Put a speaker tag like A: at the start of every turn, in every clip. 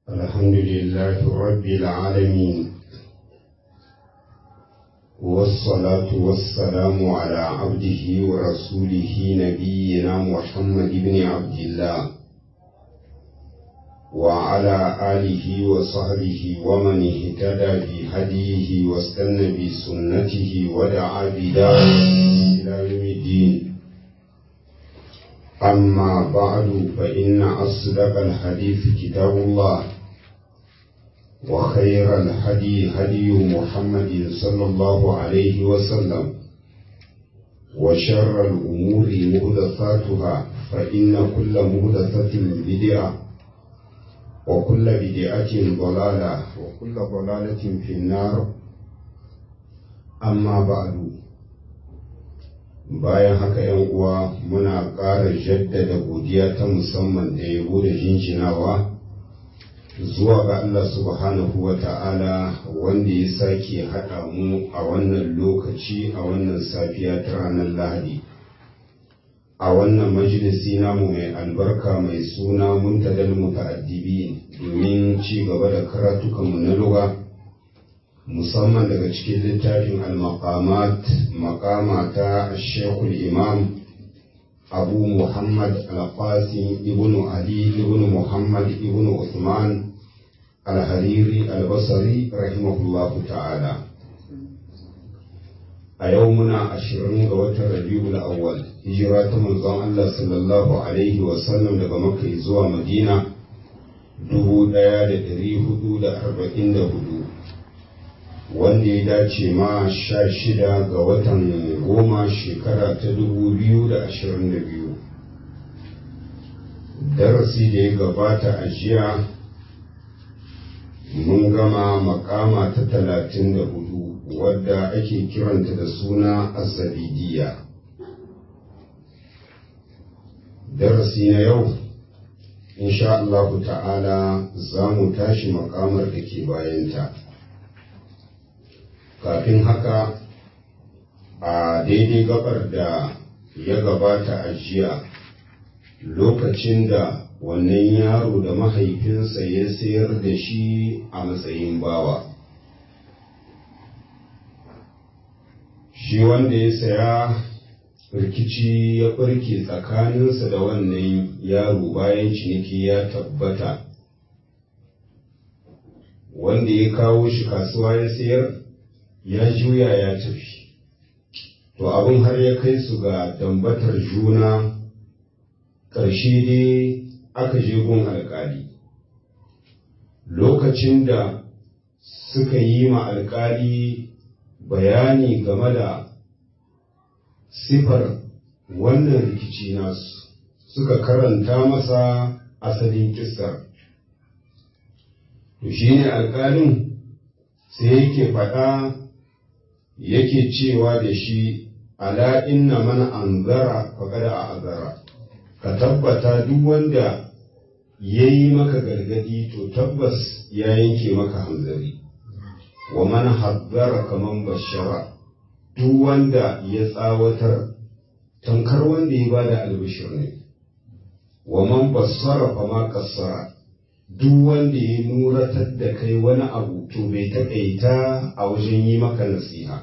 A: الحمد لله رب العالمين والصلاة والسلام على عبده ورسوله نبينا محمد بن عبد الله وعلى آله وصحبه ومن اهتدى بهديه واستنى بسنته ودعا بدعوته إلى يوم الدين أما بعد فإن أصدق الحديث كتاب الله وخير الهدي هدي محمد صلى الله عليه وسلم وشر الأمور مهدثاتها فإن كل مهدثة بدعة وكل بدعة ضلالة وكل ضلالة في النار أما بعد bayan haka yan uwa muna ƙara jaddada godiya ta musamman da yabo da jinjinawa zuwa ga Allah subhanahu wa ta'ala wanda ya sake haɗa mu a wannan lokaci a wannan safiya ta ranar lahadi a wannan majalisi namu mai albarka mai suna muntadal muta'addibi domin ci gaba da karatukanmu na lugha musamman daga cikin littafin al-maqamat maqama ta shekul imam abu muhammad al-qasim ibn ali ibn muhammad ibn usman al-hariri al-basri rahimahullahu ta'ala a yau muna ashirin ga watan rabiul awwal hijira ta manzon Allah sallallahu alaihi wa sallam daga makka zuwa madina dubu ɗaya da ɗari hudu da arba'in da hudu wanda ya dace ma sha shida ga watan goma shekara ta dubu biyu da ashirin da biyu darasi da ya gabata a jiya mun gama makama ta talatin da hudu wadda ake kiranta da suna asabidiya darasi na yau insha Allah ta'ala za mu tashi makamar da ke bayanta kafin haka a daidai gabar da ya gabata a jiya lokacin da wannan yaro da mahaifinsa ya sayar da shi a matsayin bawa shi wanda ya saya rikici ya ɓarke tsakaninsa da wannan yaro bayan ciniki ya tabbata wanda ya kawo shi kasuwa ya sayar ya juya ya tafi to abin har ya kai su ga dambatar juna ƙarshe dai aka je gun alƙali lokacin da suka yi ma alƙali bayani game da sifar wannan rikici nasu suka karanta masa asalin kisar to shi ne alƙalin sai yake faɗa yake cewa da shi ala inna man anzara faqad a'zara ka tabbata duk wanda yayi maka gargadi to tabbas ya yanke maka hanzari wa man haddara kaman bashara duk wanda ya tsawatar tankar wanda ya bada albishir ne wa man bassara fa ma kassara duk wanda ya nuratar da kai wani abu to bai taƙaita a wajen yi maka nasiha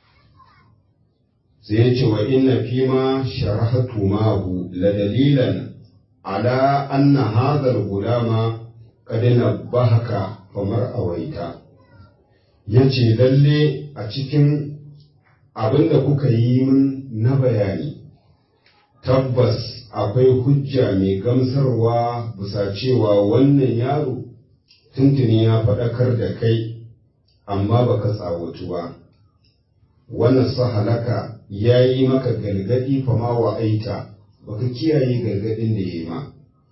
A: sai ya ce wa inna fi ma sharahatu mahu la dalilan ala anna hadha al-gulama qad nabbahaka famar awaita yace lalle a cikin abinda kuka yi min na bayani tabbas akwai hujja mai gamsarwa bisa cewa wannan yaro tuntuni ya faɗakar da kai amma baka tsawatu ba wannan sahalaka ya yi maka gargaɗi fama wa aita baka kiyaye gargaɗin da ya yi ma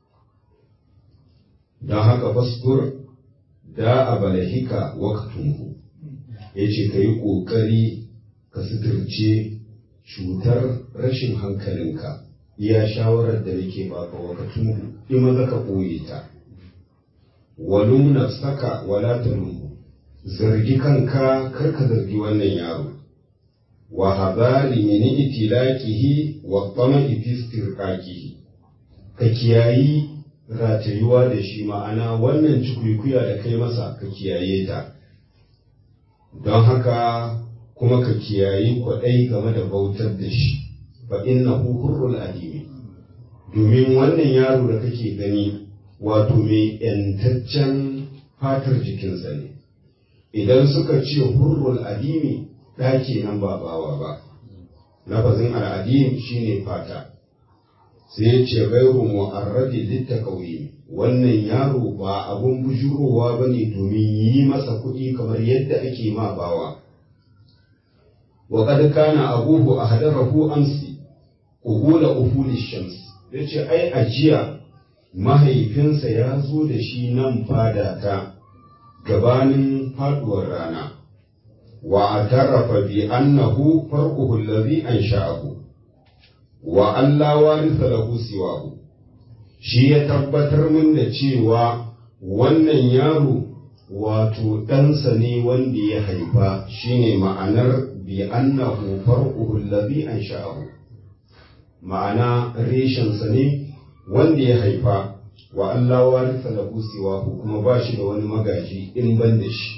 A: don haka fastur da a balahika waktunku ya ce ka yi ƙoƙari ka suturce cutar rashin hankalinka iya shawarar da nake baka wakatun in maza ka ɓoye ta walum nafsaka wala talumhu zargi kanka kar ka zargi wannan yaro wa hadari min itilaqihi wa tama'i fi istirqaqihi ka kiyayi ratayuwa da shi ma'ana wannan cikuikuya da kai masa ka kiyaye ta don haka kuma ka kiyaye kwaɗai game da bautar da shi fa innahu hurrul adimi domin wannan yaro da kake gani wato mai ‘yantaccen fatar jikinsa ne idan suka ce hurrul adimi ɗaki nan ba bawa ba lafazin al'adim shine fata sai ya ce gairu mu'arradi litta ƙauye wannan yaro ba abun bujurowa ba ne domin yi masa kuɗi kamar yadda ake ma bawa wa kad kana abuhu ahdarahu amsi uhula uhuli shams yace ai ajiya mahaifinsa ya zo da shi nan fada ta gabanin faduwar rana wa atarafa bi annahu farquhu allazi ansha'ahu wa alla waritha lahu siwahu shi ya tabbatar min da cewa wannan yaro wato ɗansa ne wanda ya haifa shine ma'anar bi annahu farquhu allazi ansha'ahu ma'ana reshensa ne wanda ya haifa wa Allah warisa lahu siwahu kuma ba shi da wani magaji in ban da shi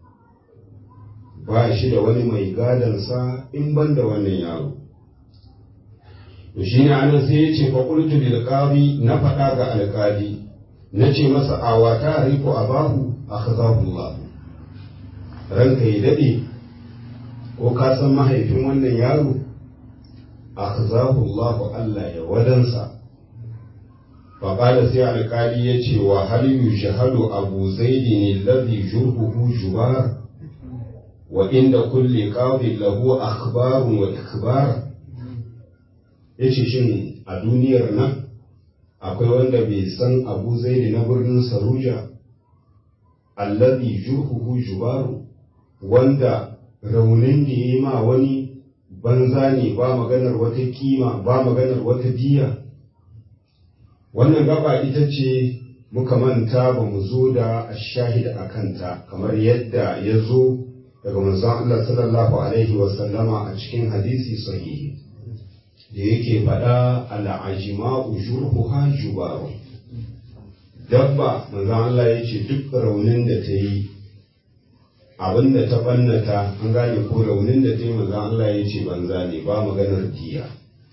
A: ba shi da wani mai gadansa in ban da wannan yaro to shi ne anan sai ya ce fa qultu lil qadi na faɗa ga alƙali na ce masa awata riku abahu akhzahu Allah ranka yi dade ko ka san mahaifin wannan yaro akhzahu Allah Allah ya wadansa فقال سي القالي يتي وهل يشهد أبو زيد الذي جربه جبار وعند كل قاض له أخبار وإخبار yace shin a duniyar nan akwai wanda bai san abu zaidi na birnin saruja allazi jurhuhu jubaru wanda raunin da ya ma wani banza ne ba maganar wata kima ba maganar wata diya wannan gaba ita ce muka manta ba mu zo da shahid a kanta kamar yadda ya zo daga manzon Allah sallallahu alaihi wasallama a cikin hadisi sahihi da yake faɗa al'ajima'u jurhuha jubaru dabba manzon Allah ya ce duk raunin da ta yi abin da ta ɓannata an gane ko raunin da ta yi manzon Allah ya ce banza ne ba maganar diya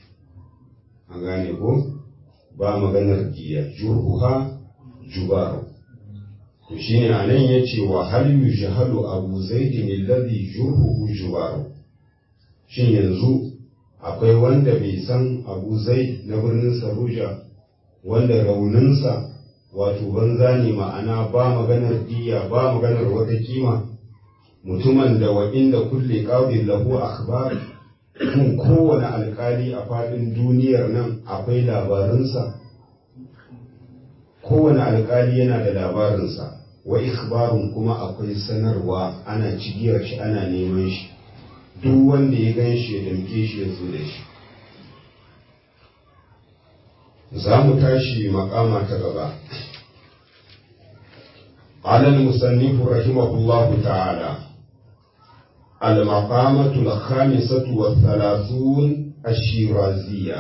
A: an gane ko ba maganar diya jurhuha jubaru to shine anan yace wa hal yujhalu abu zaidin alladhi jurhuhu jubaru shin yanzu akwai wanda bai san abu zaid na birnin saruja wanda rauninsa wato banza ne ma'ana ba maganar diya ba maganar wata kima mutumin da wa inda kulle qadin lahu akhbar kun kowane alkali a faɗin duniyar nan akwai labarinsa kowane alkali yana da labarinsa wa ikhbarun kuma akwai sanarwa ana cigiyar shi ana neman shi duk wanda ya gan shi ya damke shi ya zo da shi za mu tashi makama ta gaba قال المصنف رحمه الله تعالى المقامة الخامسة والثلاثون الشيرازية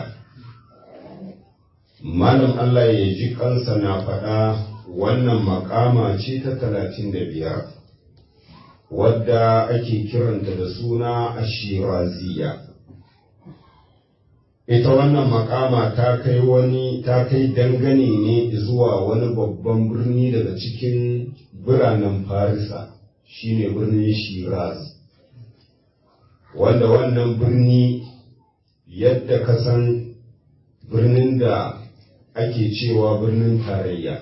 A: malam Allah ya ji kansa na faɗa wannan makama ce ta talatin da biyar wadda ake kiranta da suna ashiraziya ita wannan makama ta kai wani ta kai dangane ne zuwa wani babban birni daga cikin biranen farisa shine birnin shiraz wanda wannan birni yadda ka san birnin da ake cewa birnin tarayya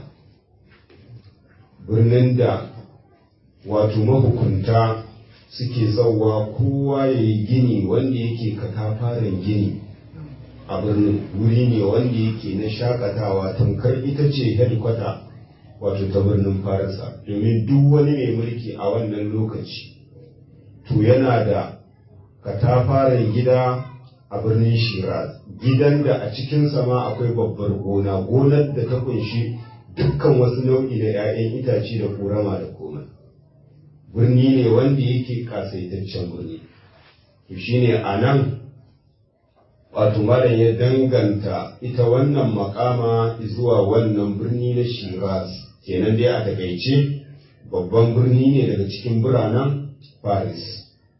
A: birnin da wato mahukunta suke zauwa kowa ya yi gini wanda yake katafaren gini a birnin wuri ne wanda yake na shakatawa tamkar ita ce hedikwata wato ta birnin farisa domin duk wani mai mulki a wannan lokaci to yana da katafaren gida a birnin shiraz gidan da a cikinsa ma akwai babbar gona gonar da ta kunshi dukkan wasu nau'i da 'ya'yan itace da korama da komai birni ne wanda yake kasaitaccen birni to shine a nan wato malam ya danganta ita wannan makama zuwa wannan birni na shiraz kenan dai a takaice babban birni ne daga cikin biranen paris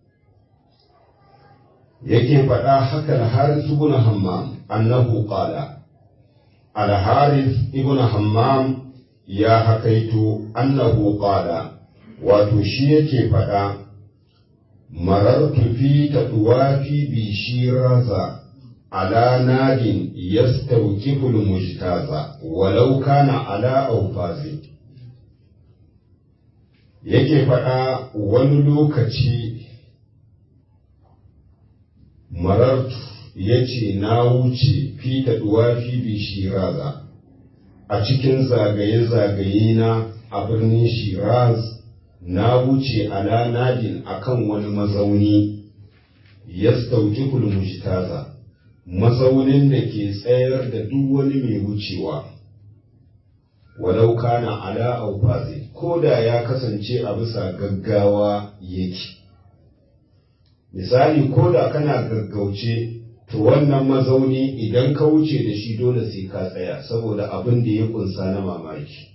A: yake faɗa haka al-harith ibn hammam annahu qala al-harith ibn hammam ya hakaito annahu qala wato shi yake faɗa marartu fi tadwafi bi shiraza ala nadin yastawqifu al-mujtaza walau kana ala awfazi yake faɗa wani lokaci marartu ya ce na wuce fita duwafi bi shiraza a cikin zagaye-zagaye na a birnin shiraz na wuce ala nadin akan wani mazauni ya stauki mujtaza mazaunin da ke tsayar da duk wani mai wucewa walau kana ala aufazi ko da ya kasance a bisa gaggawa yake misali ko da kana gaggauce to wannan mazauni idan ka wuce da shi dole sai ka tsaya saboda abin da ya kunsa na mamaki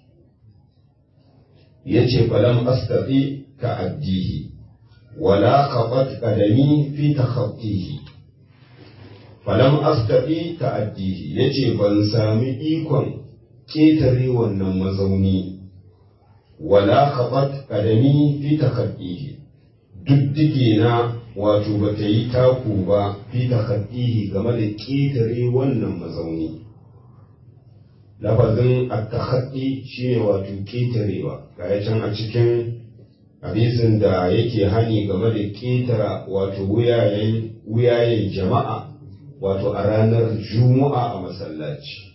A: ya ce falam astafi ka addihi wala kafat kadami fi takhaffihi falam astafi ka addihi ya ce ban sami ikon ƙetare wannan mazauni wala kafat kadami fi takhaffihi duddige na wato ba ta yi taku ba fi takaddihi game da ƙetare wannan mazauni lafazin at-takhaddi shine wato ƙetarewa ga can a cikin hadisin da yake hani game da ƙetara wato wuyayen wuyayen jama'a wato a ranar juma'a a masallaci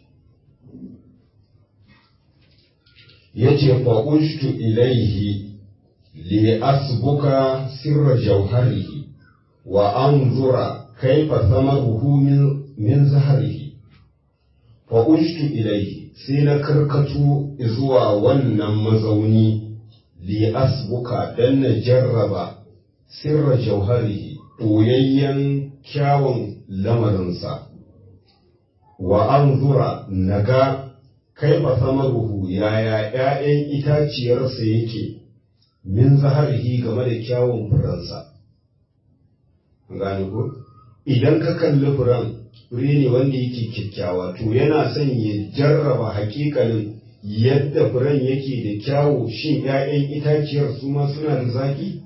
A: yace fa ushtu ilaihi li asbuka sirra jauharihi wa anzura kaifa thamaruhu min min zahrihi fa ushtu ilayhi sai na karkatu zuwa wannan mazauni li asbuka dan na jarraba sirra jauharihi ɓoyayyen kyawun lamarinsa wa anzura naga kaifa thamaruhu yaya ‘ya'yan itaciyarsa yake min zaharihi game da kyawun furansa gane ko idan ka kalli furen fure ne wanda yake kyakkyawa to yana son ya jarraba hakikalin yadda furen yake da kyawu shin ‘ya'yan itaciyar su ma suna da zaki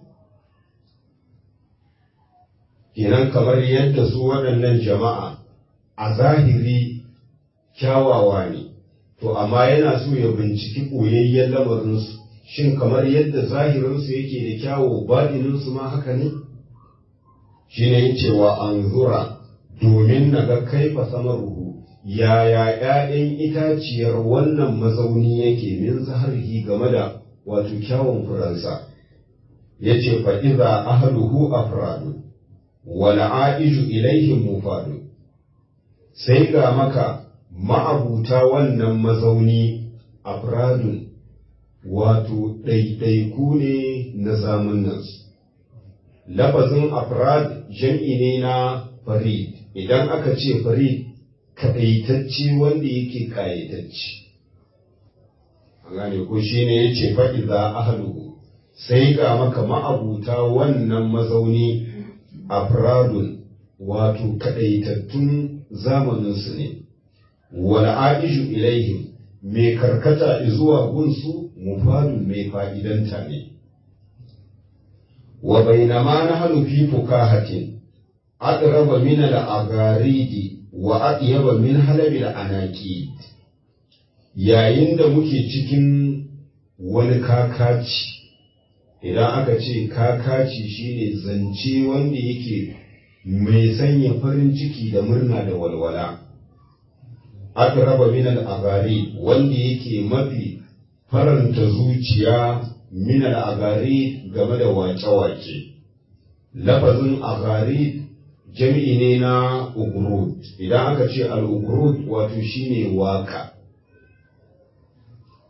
A: kenan kamar yadda su waɗannan jama'a a zahiri kyawawa ne to amma yana so ya binciki ɓoyayyen lamarinsu shin kamar yadda zahirinsu yake da kyawu baɗininsu ma haka ne shi ne cewa an zura domin na ga kaifa samaruhu yaya ‘ya'yan itaciyar wannan mazauni yake min zaharihi game da wato kyawun furansa ya ce fa'iza ahaluhu afradu wala a'iju ilaihim mufadu sai ga maka ma'abuta wannan mazauni afradun wato ɗaiɗaiku ne na zamunansu lafazin afrad jam'i ne na farid idan aka ce farid kaɗaitacce wanda yake ƙayatacce a gane ko shi ne ya ce fa'iza ahaluhu sai ga maka ma'abuta wannan mazauni afradun wato kaɗaitattun zamaninsu ne wala aishu ilaihim mai karkata zuwa gunsu mufadun mai fa'idanta ne wa bainama na hannu fi fukahatin adraba min al-agharidi wa atyaba min halabil anaqid yayin da muke cikin wani kakaci idan aka ce kakaci shine zance wanda yake mai sanya farin ciki da murna da walwala adraba min al-agharid wanda yake mafi faranta zuciya min al-agharid game da wace-wace lafazin agharid jami'i ne na ugrud idan aka ce al-ugrud wato shine waka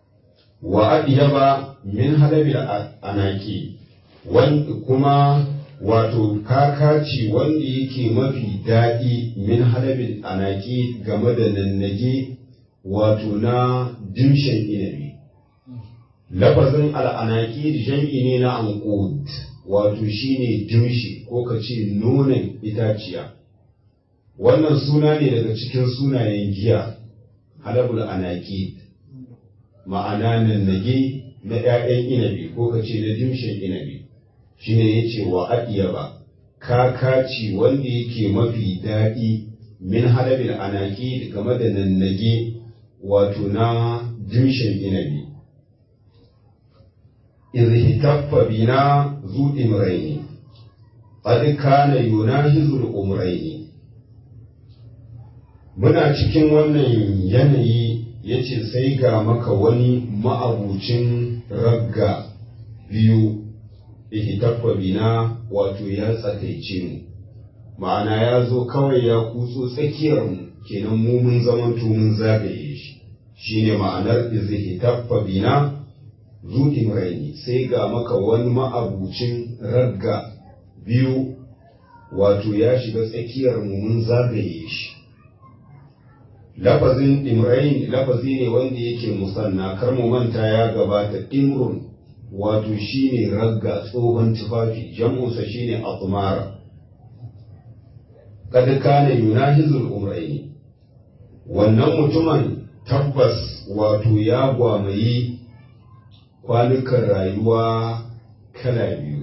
A: wa adiyaba min halabil anaki kuma wato kakaci wanda yake mafi daɗi min halabin anaki game da nannage wato na dimshin inabi lafazin al'anaki jam'i ne na anqud wato shine dimshi ko ka ce nonon itaciya wannan suna ne daga cikin sunayen giya halabul anaki ma'ana nannage na ‘ya'yan inabi ko ka ce na dimshin inabi shi ne ya ce wa ba kakaci wanda yake mafi daɗi min halabin anaki game da nannage wato na dimshin inabi izhitaffa bina zu imraini qad kana yunahizul umraini muna cikin wannan yanayi ya ce sai ga maka wani ma'abucin ragga biyu ihitaffa bina wato ya tsakaice mu ma'ana ya zo kawai ya kutso tsakiyar mu kenan mu mun zamanto mun zagaye shi shine ma'anar ihitaffa bina zuɗin raini sai ga maka wani ma'abucin ragga biyu wato ya shiga tsakiyar mu mun zagaye shi lafazin imrain lafazi ne wanda yake musanna kar mu manta ya gabata imrun wato shine ragga tsohon tufafi jam'unsa shine atmara kad kana yunahizul umraini wannan mutumin tabbas wato ya gwamayi kwanukan rayuwa kala biyu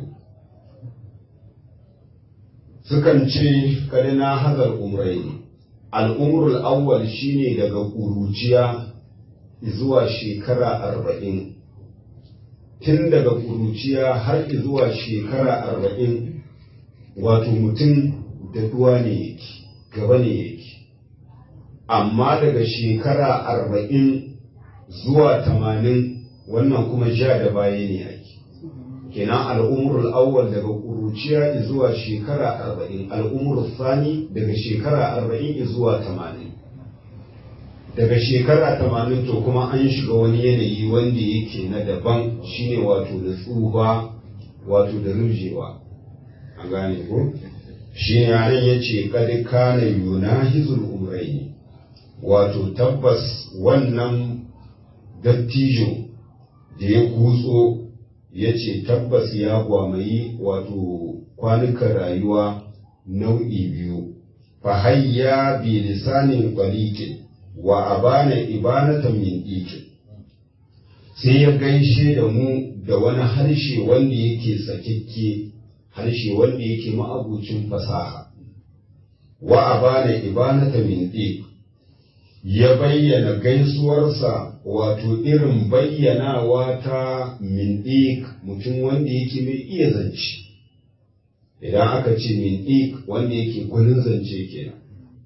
A: sukan ce kada na hazar umraini al'umrul awwal shine daga ƙuruciya zuwa shekara arba'in tun daga ƙuruciya har zuwa shekara arba'in wato mutum da duwa ne yake gaba ne yake amma daga shekara arba'in zuwa tamanin wannan kuma ja da baya ne ake kenan al'umrul awwal daga ƙuruciya zuwa shekara arba'in al'umrul sani daga shekara arba'in zuwa tamanin daga shekara tamanin to kuma an shiga wani yanayi wanda yake na daban shine wato da tsufa wato da rujewa an gane ko shi ne anan ya ce kad kana yunahizul umraini wato tabbas wannan dattijo da ya kutso ya ce tabbas ya gwamayi wato kwanukan rayuwa nau'i biyu fahayya bi lisanin kwalikin wa abana ibanatan min ikin sai ya gaishe da mu da wani harshe wanda yake sakikke harshe wanda yake ma'abucin fasaha wa abana ibanata min ik ya bayyana gaisuwarsa wato irin bayyanawa ta min ik mutum wanda yake mai iya zance idan aka ce min ik wanda yake gwanin zance kenan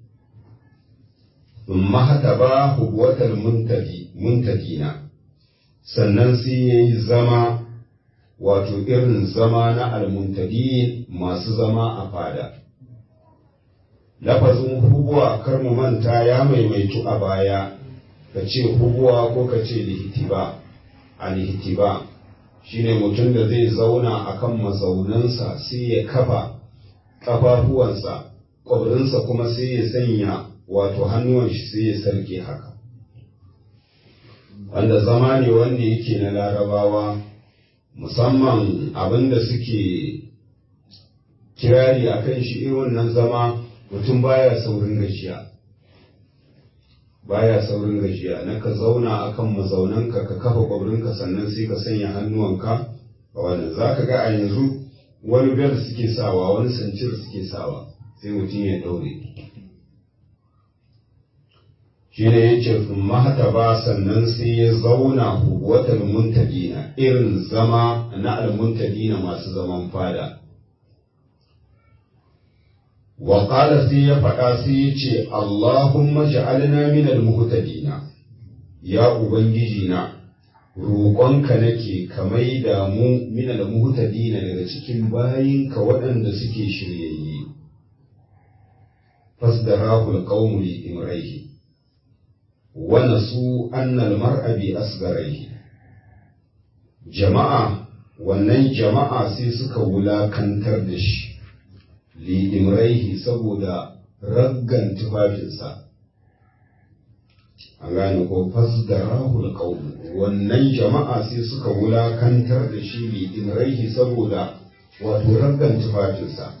A: mahata ba hubuwatar muntadina sannan sai ya yi zama wato irin zama na almuntadin masu zama a fada lafazin hubuwa kar mu manta ya maimaitu a baya ka ce hubuwa ko ka ce lihitiba a lihitiba shine mutum da zai zauna akan mazaunansa sai ya kafa ƙafafuwansa ƙwabrinsa kuma sai ya sanya wato hannuwan shi sai ya sarke haka wanda zama ne wanda yake na larabawa musamman abinda suke kirari a kan shi irin wannan zama mutum baya saurin gajiya baya saurin gajiya na ka zauna akan mazaunanka ka kafa kwabrinka sannan sai ka sanya hannuwanka a wannan za ka ga a yanzu wani bel suke sawa wani sancir suke sawa sai mutum ya daure shi ne ya ce mahata ba sannan sai ya zauna huwatar muntadina irin zama na almuntadina masu zaman fada wa qala sai ya faɗa sai ya ce Allahumma ja'alna min almuhtadina ya ubangiji na roƙonka nake ka maida mu min almuhtadina daga cikin bayinka waɗanda suke shiryayye fasdarahu alqawmu li imraihi ونسوا أن المرء بأصغريه jama'a wannan jama'a sai suka wulakantar da shi li'imraihi saboda raggan tufafinsa an gane ko fasdarahu alqawm wannan jama'a sai suka wulakantar da shi li'imraihi saboda wato raggan tufafinsa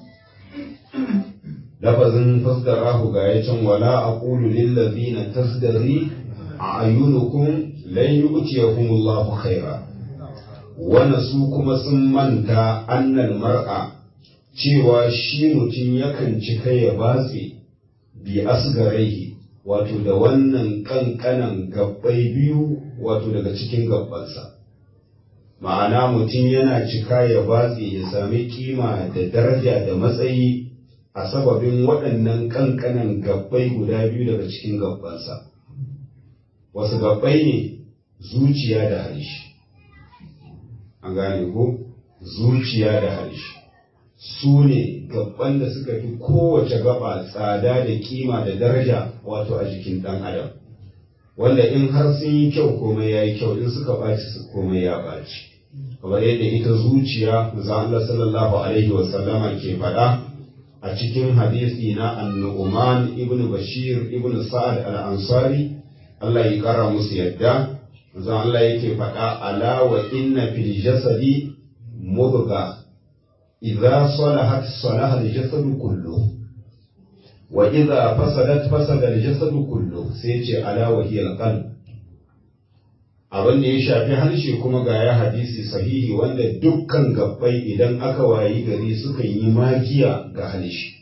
A: lafazin fasdarahu ga ya can wala aqulu lil ladina tasdari a'yunukum lan yu'tiyahumullahu khaira wanda su kuma sun manta annal mar'a cewa shi mutum yakan cika ya batse bi asgaraihi wato da wannan kankanan gabbai biyu wato daga cikin gabbansa ma'ana mutum yana cika ya batse ya sami kima da daraja da matsayi a sababin waɗannan kankanan gabbai guda biyu daga cikin gabbansa wasu gabbai ne zuciya da harshe an gane ko zuciya da harshe su ne gaban da suka fi kowace gaba tsada da kima da daraja wato a jikin ɗan adam wanda in har sun yi kyau komai ya yi kyau in suka ɓaci su komai ya ɓaci kamar yadda ita zuciya za Allah sallallahu alaihi wa sallama ke faɗa a cikin hadisi na annu'uman ibn bashir ibn sa'ad al-ansari Allah ya kara musu yadda manzon Allah yake faɗa ala wa inna fil jasadi mudga idza salahat salaha al jasadu kullu wa idza fasadat fasada al jasadu kullu sai ce ala wa hiya al qalb abin da ya shafi harshe kuma ga ya hadisi sahihi wanda dukkan gabbai idan aka wayi gari sukan yi magiya ga harshe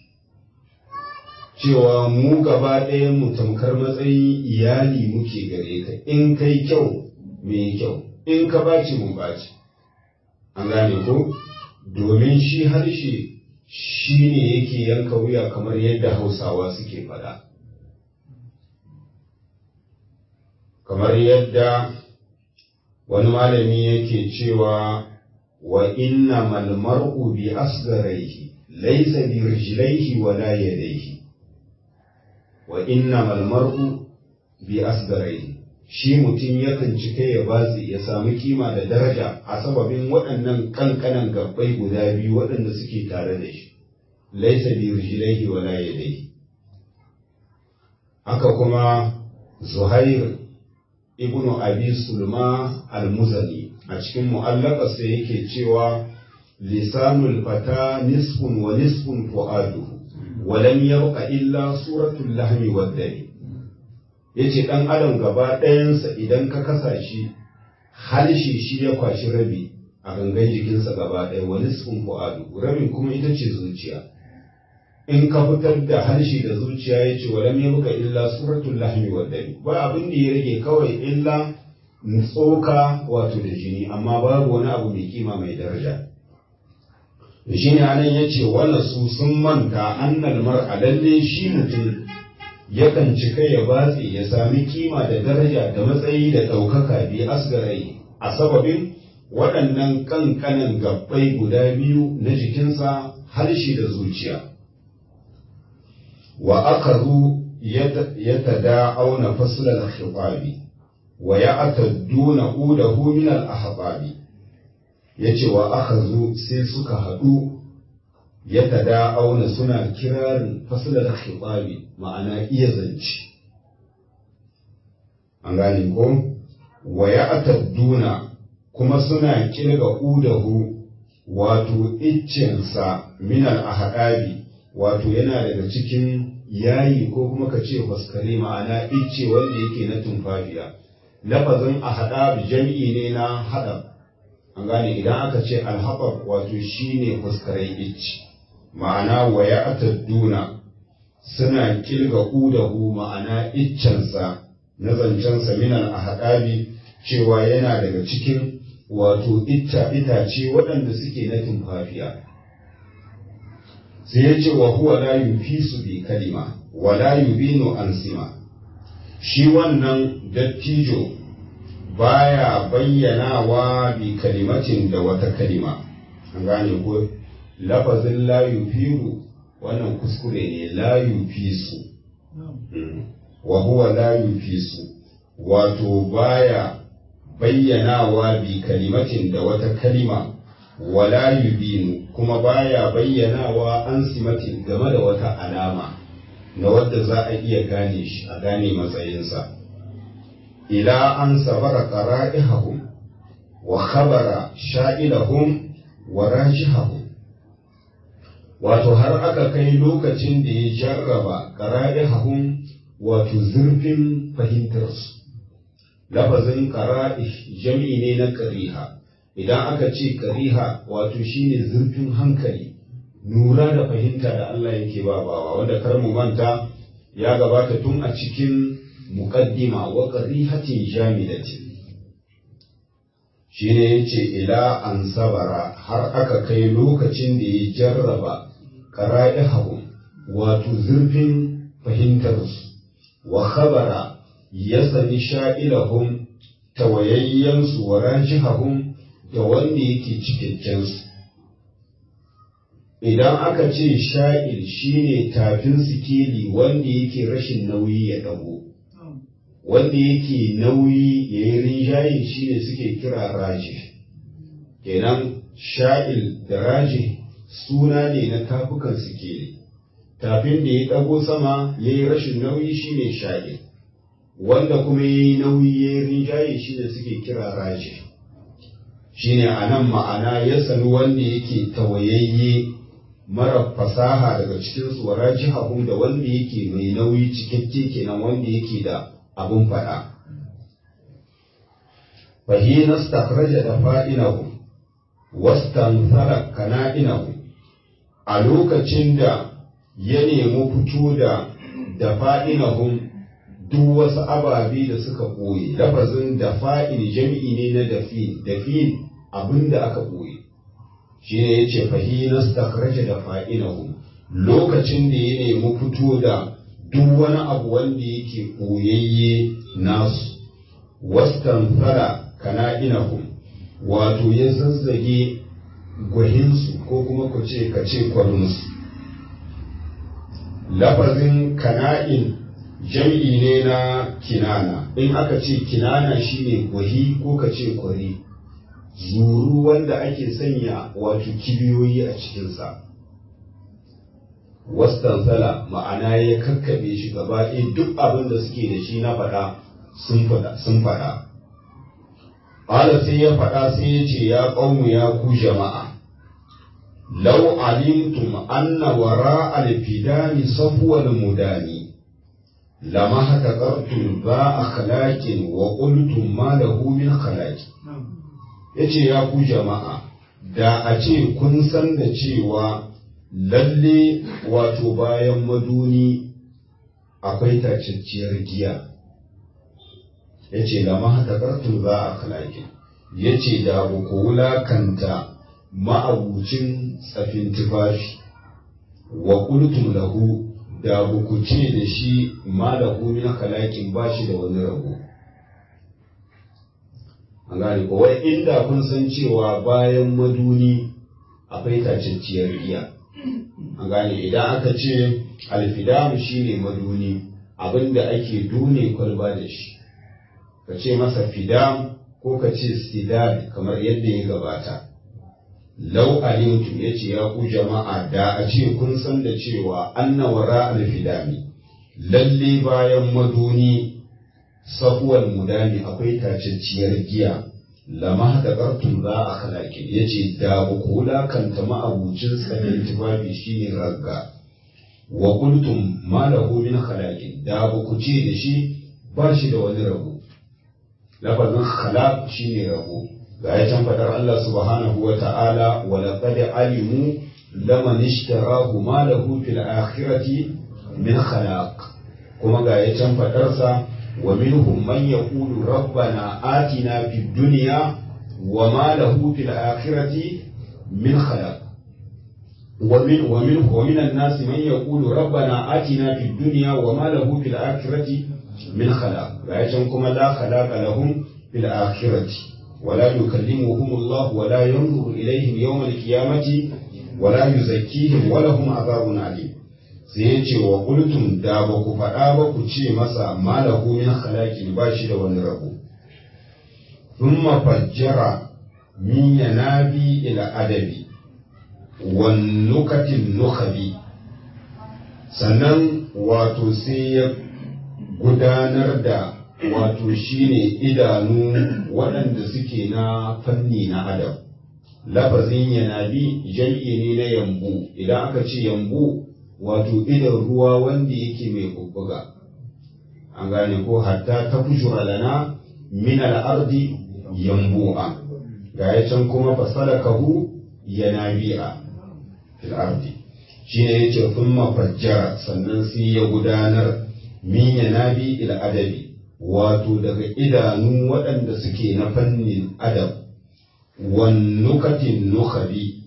A: cewa mu gaba ɗayan mu tamkar matsayin iyali muke gare ka in kai kyau mai kyau in ka baci mu baci an gane ko domin shi harshe shi ne yake yanka wuya kamar yadda hausawa suke faɗa kamar yadda wani malami yake cewa wa inna mal mar'u bi asgaraihi laysa bi rijlaihi wala yadayhi wa inna mal mar'u bi asgaraihi shi mutum yakan cika ya batsi ya sami kima da daraja a sababin waɗannan kankanan gabbai guda biyu waɗanda suke tare da shi laisa bi rijlaihi wala yadayhi haka kuma zuhair ibnu abi sulma al-muzani a cikin mu'allaqarsa yake cewa lisanul fata nisfun wa nisfun fu'aduhu wa lam yabqa illa suratul lahmi wad dami yace dan adam gaba ɗayansa idan ka kasa shi harshe shi ya kwashi rabi a gangan jikinsa gaba ɗaya wa nisfun fu'adu rabin kuma ita ce zuciya in ka fitar da harshe da zuciya ya ce wa lam yabqa illa suratul lahmi wad dami ba abin da ya rage kawai illa tsoka wato da jini amma babu wani abu mai kima mai daraja shi ne anan ya ce wannan su sun manta annal mar'a lalle shi mutum yakan cika ya batse ya sami kima da daraja da matsayi da ɗaukaka bi asgarai a sababin waɗannan ƙanƙanan gabbai guda biyu na jikinsa harshe da zuciya wa akaru ya tada'auna faslal khitabi wa ya'tadduna udahu min al-ahbabi yace wa akazu sai suka haɗu ya tada'auna suna kirarin faslal khitabi ma'ana iya zance an gane ko wa ya'tadduna kuma suna kirga udahu wato iccensa min al-ahbabi wato yana daga cikin yayi ko kuma ka ce faskare ma'ana icce wanda yake na tumfafiya lafazin ahadab jam'i ne na hadab an gane idan aka ce alhabab wato shine faskaren icce ma'ana wa ya'tadduna suna kilga udahu ma'ana iccensa na zancensa min al-ahadabi cewa yana daga cikin wato ita itace waɗanda suke na tumfafiya sai ya ce wa huwa la yufisu bi kalima wa la yubinu an sima shi wannan dattijo baya bayyanawa bi kalimatin da wata kalima an gane ko lafazin la yufiru wannan kuskure ne la yufisu wa huwa la yufisu wato baya bayyanawa bi kalimatin da wata kalima wala yubinu kuma baya bayyanawa an simatin game da wata alama na wadda za a iya gane shi a gane matsayinsa ila an sabara qara'ihum wa khabara sha'ilahum wa rajihahum wato har aka kai lokacin da ya jarraba qara'ihum wato zurfin fahimtarsu lafazin qara'ih jam'i ne na qariha idan aka ce qariha wato shine zurfin hankali nura da fahimta da Allah yake ba bawa wanda kar mu manta ya gabata tun a cikin muqaddima wa qarihatin jamidatin shine yace ila an sabara har aka kai lokacin da ya jarraba qara'ihum wato zurfin fahimtarsu wa khabara ya sani sha'ilahum tawayayyansu wa rajihahum da wanda yake cikakkensu idan aka ce sha'il shine tafin sikeli wanda yake rashin nauyi ya dago wanda yake nauyi ya yi rinjaye shine suke kira raji kenan sha'il da raji suna ne na tafukan sikeli tafin da ya dago sama ya yi rashin nauyi shine sha'il wanda kuma ya yi nauyi ya yi rinjaye shine suke kira raji shine a nan ma'ana ya sani wanda yake tawayayye mara fasaha daga cikinsu wa rajihahum da wanda yake mai nauyi cikakke kenan wanda yake da abun faɗa. Fahina stakhraja da fa'inahu, wastanthara kana'inahu, a lokacin da ya nemi fito da da fa'inahum duk wasu ababe da suka ɓoye, lafazin da fa'in jami'i ne na dafin, dafin abin da aka ɓoye. Shi ne ya ce fahina stakhraja da fa'inahum, lokacin da ya nemi fito da duk wani abu wanda yake ɓoyayye nasu wastan fara kana inahum wato ya zazzage gwahinsu ko kuma ku ce ka ce kwarinsu lafazin kana'in jam'i ne na kinana in aka ce kinana shine gwahi ko ka ce kwari zuru wanda ake sanya wato kibiyoyi a cikinsa wastansala ma'ana ya kakkaɓe shi gaba ɗaya duk abin da suke da shi na faɗa sun faɗa ƙala sai ya faɗa sai ya ce ya ƙaunu ya ku jama'a lau alimtum anna wara alfidani safuwal mudani lama haka ƙartun ba a khalakin wa ƙultum ma lahu min khalaki ya ce ya ku jama'a da a ce kun san da cewa lalle wato bayan maduni akwai tacacciyar giya ya ce da mahatakartun za a kalakin ya ce da ku wulakanta ma'abucin tsafin tufafi wa kultum lahu da ku ce da shi ma lahu min kalakin ba shi da wani rabo an gane ko wai inda kun san cewa bayan maduni akwai tacacciyar giya an gane idan aka ce alfidamu shine maduni abinda ake dune kwalba da shi ka ce masa fidam ko ka ce sidad kamar yadda ya gabata lau alimtu ya ce ya ku jama'a da a ce kun san da cewa anna wara alfidami lalle bayan maduni safuwar mudani akwai tacacciyar giya lama da ƙartun za a halakin ya ce da ba ku wulakanta ma'abucin tsanin tufafi shi ne ragga wa kultum ma lahu min halakin da ba ku ce da shi ba shi da wani rabo lafazin halak shi ne rabo ga ya can faɗar Allah subhanahu wa ta'ala wa laqad alimu laman ishtarahu ma lahu fil akhirati min khalaq kuma ga ya can faɗarsa ومنهم من يقول ربنا آتنا في الدنيا وما له في الآخرة من خلاق ومن ومن ومن الناس من يقول ربنا آتنا في الدنيا وما له في الآخرة من خلاق فأيتكم لا خلاق لهم في الآخرة ولا يكلمهم الله ولا ينظر إليهم يوم القيامة ولا يزكيهم ولهم عذاب عليم sai ya ce wa kultum da ba ku faɗa ba ku ce masa malahu min khalaqin ba shi da wani rabo thumma fajjara min yanabi ila adabi wan nukatin nukhabi sannan wato sai ya gudanar da wato shine idanu waɗanda suke na fanni na adam lafazin yanabi jam'i ne na yambu idan aka ce yambu wato idan ruwa wanda yake mai bubbuga an gane ko hatta ta fujura lana min al-ardi yambu'a ga ya can kuma fasalakahu yanabi'a fil ardi shine yace thumma fajjara sannan sai ya gudanar min yanabi ila adabi wato daga idanu waɗanda suke na fannin adab wan nukatin nukhabi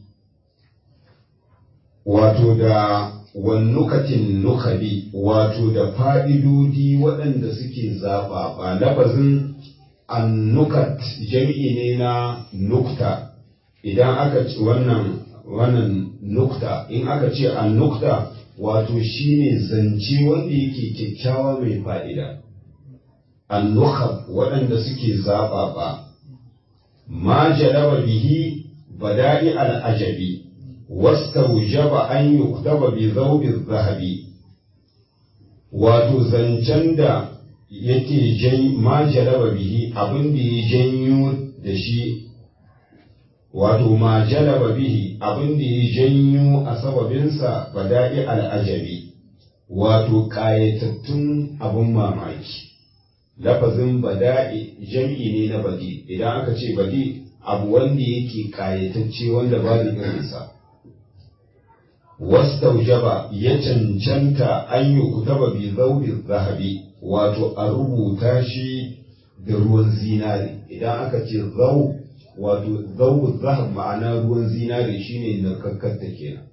A: wato da wannukatin nukabi wato da fa'idodi waɗanda suke zaɓa ba lafazin annukat jami'i ne na nukta idan aka ce wannan wannan nukta in aka ce annukta wato shine zance wanda yake kyakkyawa mai fa'ida annukab waɗanda suke zaɓa ba ma jalaba bihi bada'i al'ajabi واستوجب أن يكتب بذوب الذهب wato zancen da yake jan ma jalaba bihi abin da ya janyo da shi wato ma jalaba bihi abin da ya janyo a sababinsa bada'i al'ajabi wato ƙayatattun abin mamaki lafazin bada'i jam'i ne na badi idan aka ce badi abu wanda yake ƙayatacce wanda ba da irinsa wastaujaba ya cancanta an yi kutaba bi zaubin zahabi wato a rubuta shi da ruwan zinari idan aka ce zau wato zaubin zahab ma'ana ruwan zinari shine narkakkar ta kenan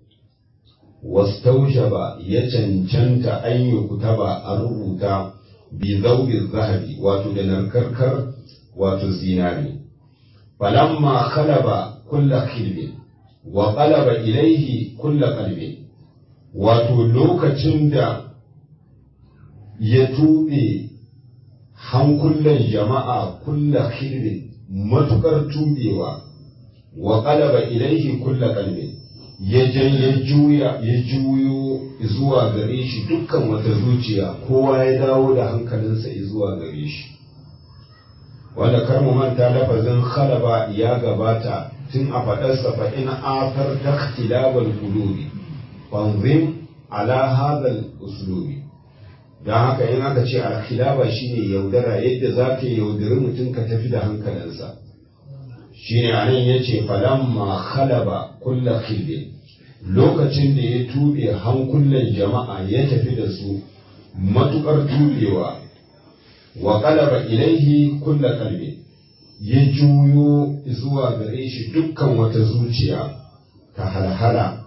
A: wastaujaba ya cancanta an yi kutaba a rubuta bi zaubin zahabi wato da narkarkar wato zinari falamma khalaba kulla khilbin wa qalaba ilaihi kulla qalbi wato lokacin da ya tuɓe hankulan jama'a kulla khilbin matukar tubewa wa qalaba ilaihi kulla qalbi ya ya juya ya juyo zuwa gare shi dukkan wata zuciya kowa ya dawo da hankalinsa zuwa gare shi wanda kar mu manta lafazin khalaba ya gabata tun a faɗarsa fa in afar ta ikhtilabal qulubi fanzim ala hadal uslubi don haka in aka ce alkhilaba shine yaudara yadda za ka yaudari mutum ka tafi da hankalinsa shine anan yace falamma khalaba kulla khilbin lokacin da ya tube hankulan jama'a ya tafi da su matukar tubewa wa qalaba ilaihi kulla qalbin ya juyo zuwa gare shi dukkan wata zuciya ta halhala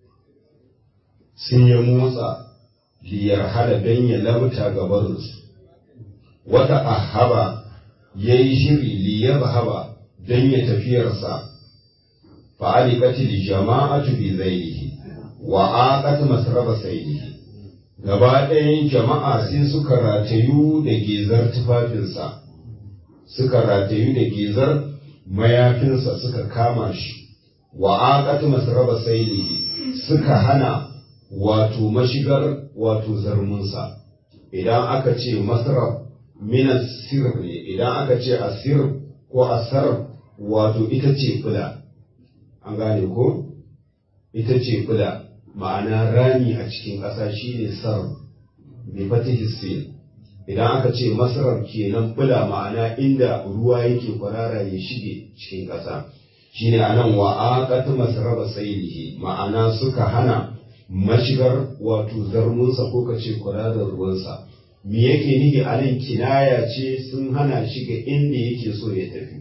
A: sun ya motsa liyar hala don ya labta gabarinsu wata ahaba ya yi shiri liyar haba don ya tafiyarsa fa'alikatil jama'atu bi zainihi wa aqat masraba sayyihi gaba ɗayan jama'a sai suka ratayu da gezar tufafinsa suka ratayu da gizar mayafinsa suka kama shi wa aqat masraba saylihi suka hana wato mashigar wato zarmunsa idan aka ce masrab min asir ne idan aka ce asir ko asar wato ita ce kula an gane ko ita ce kula ma'ana rami a cikin ƙasa shine sar bi fatihi sin idan aka ce masarar kenan bula ma'ana inda ruwa yake kwarara ya shige cikin ƙasa shine anan wa aqat masraba saylihi ma'ana suka hana mashigar wato zarmunsa ko kace kwararar ruwansa me yake nihi anan kinaya ce sun hana shiga inda yake so ya tafi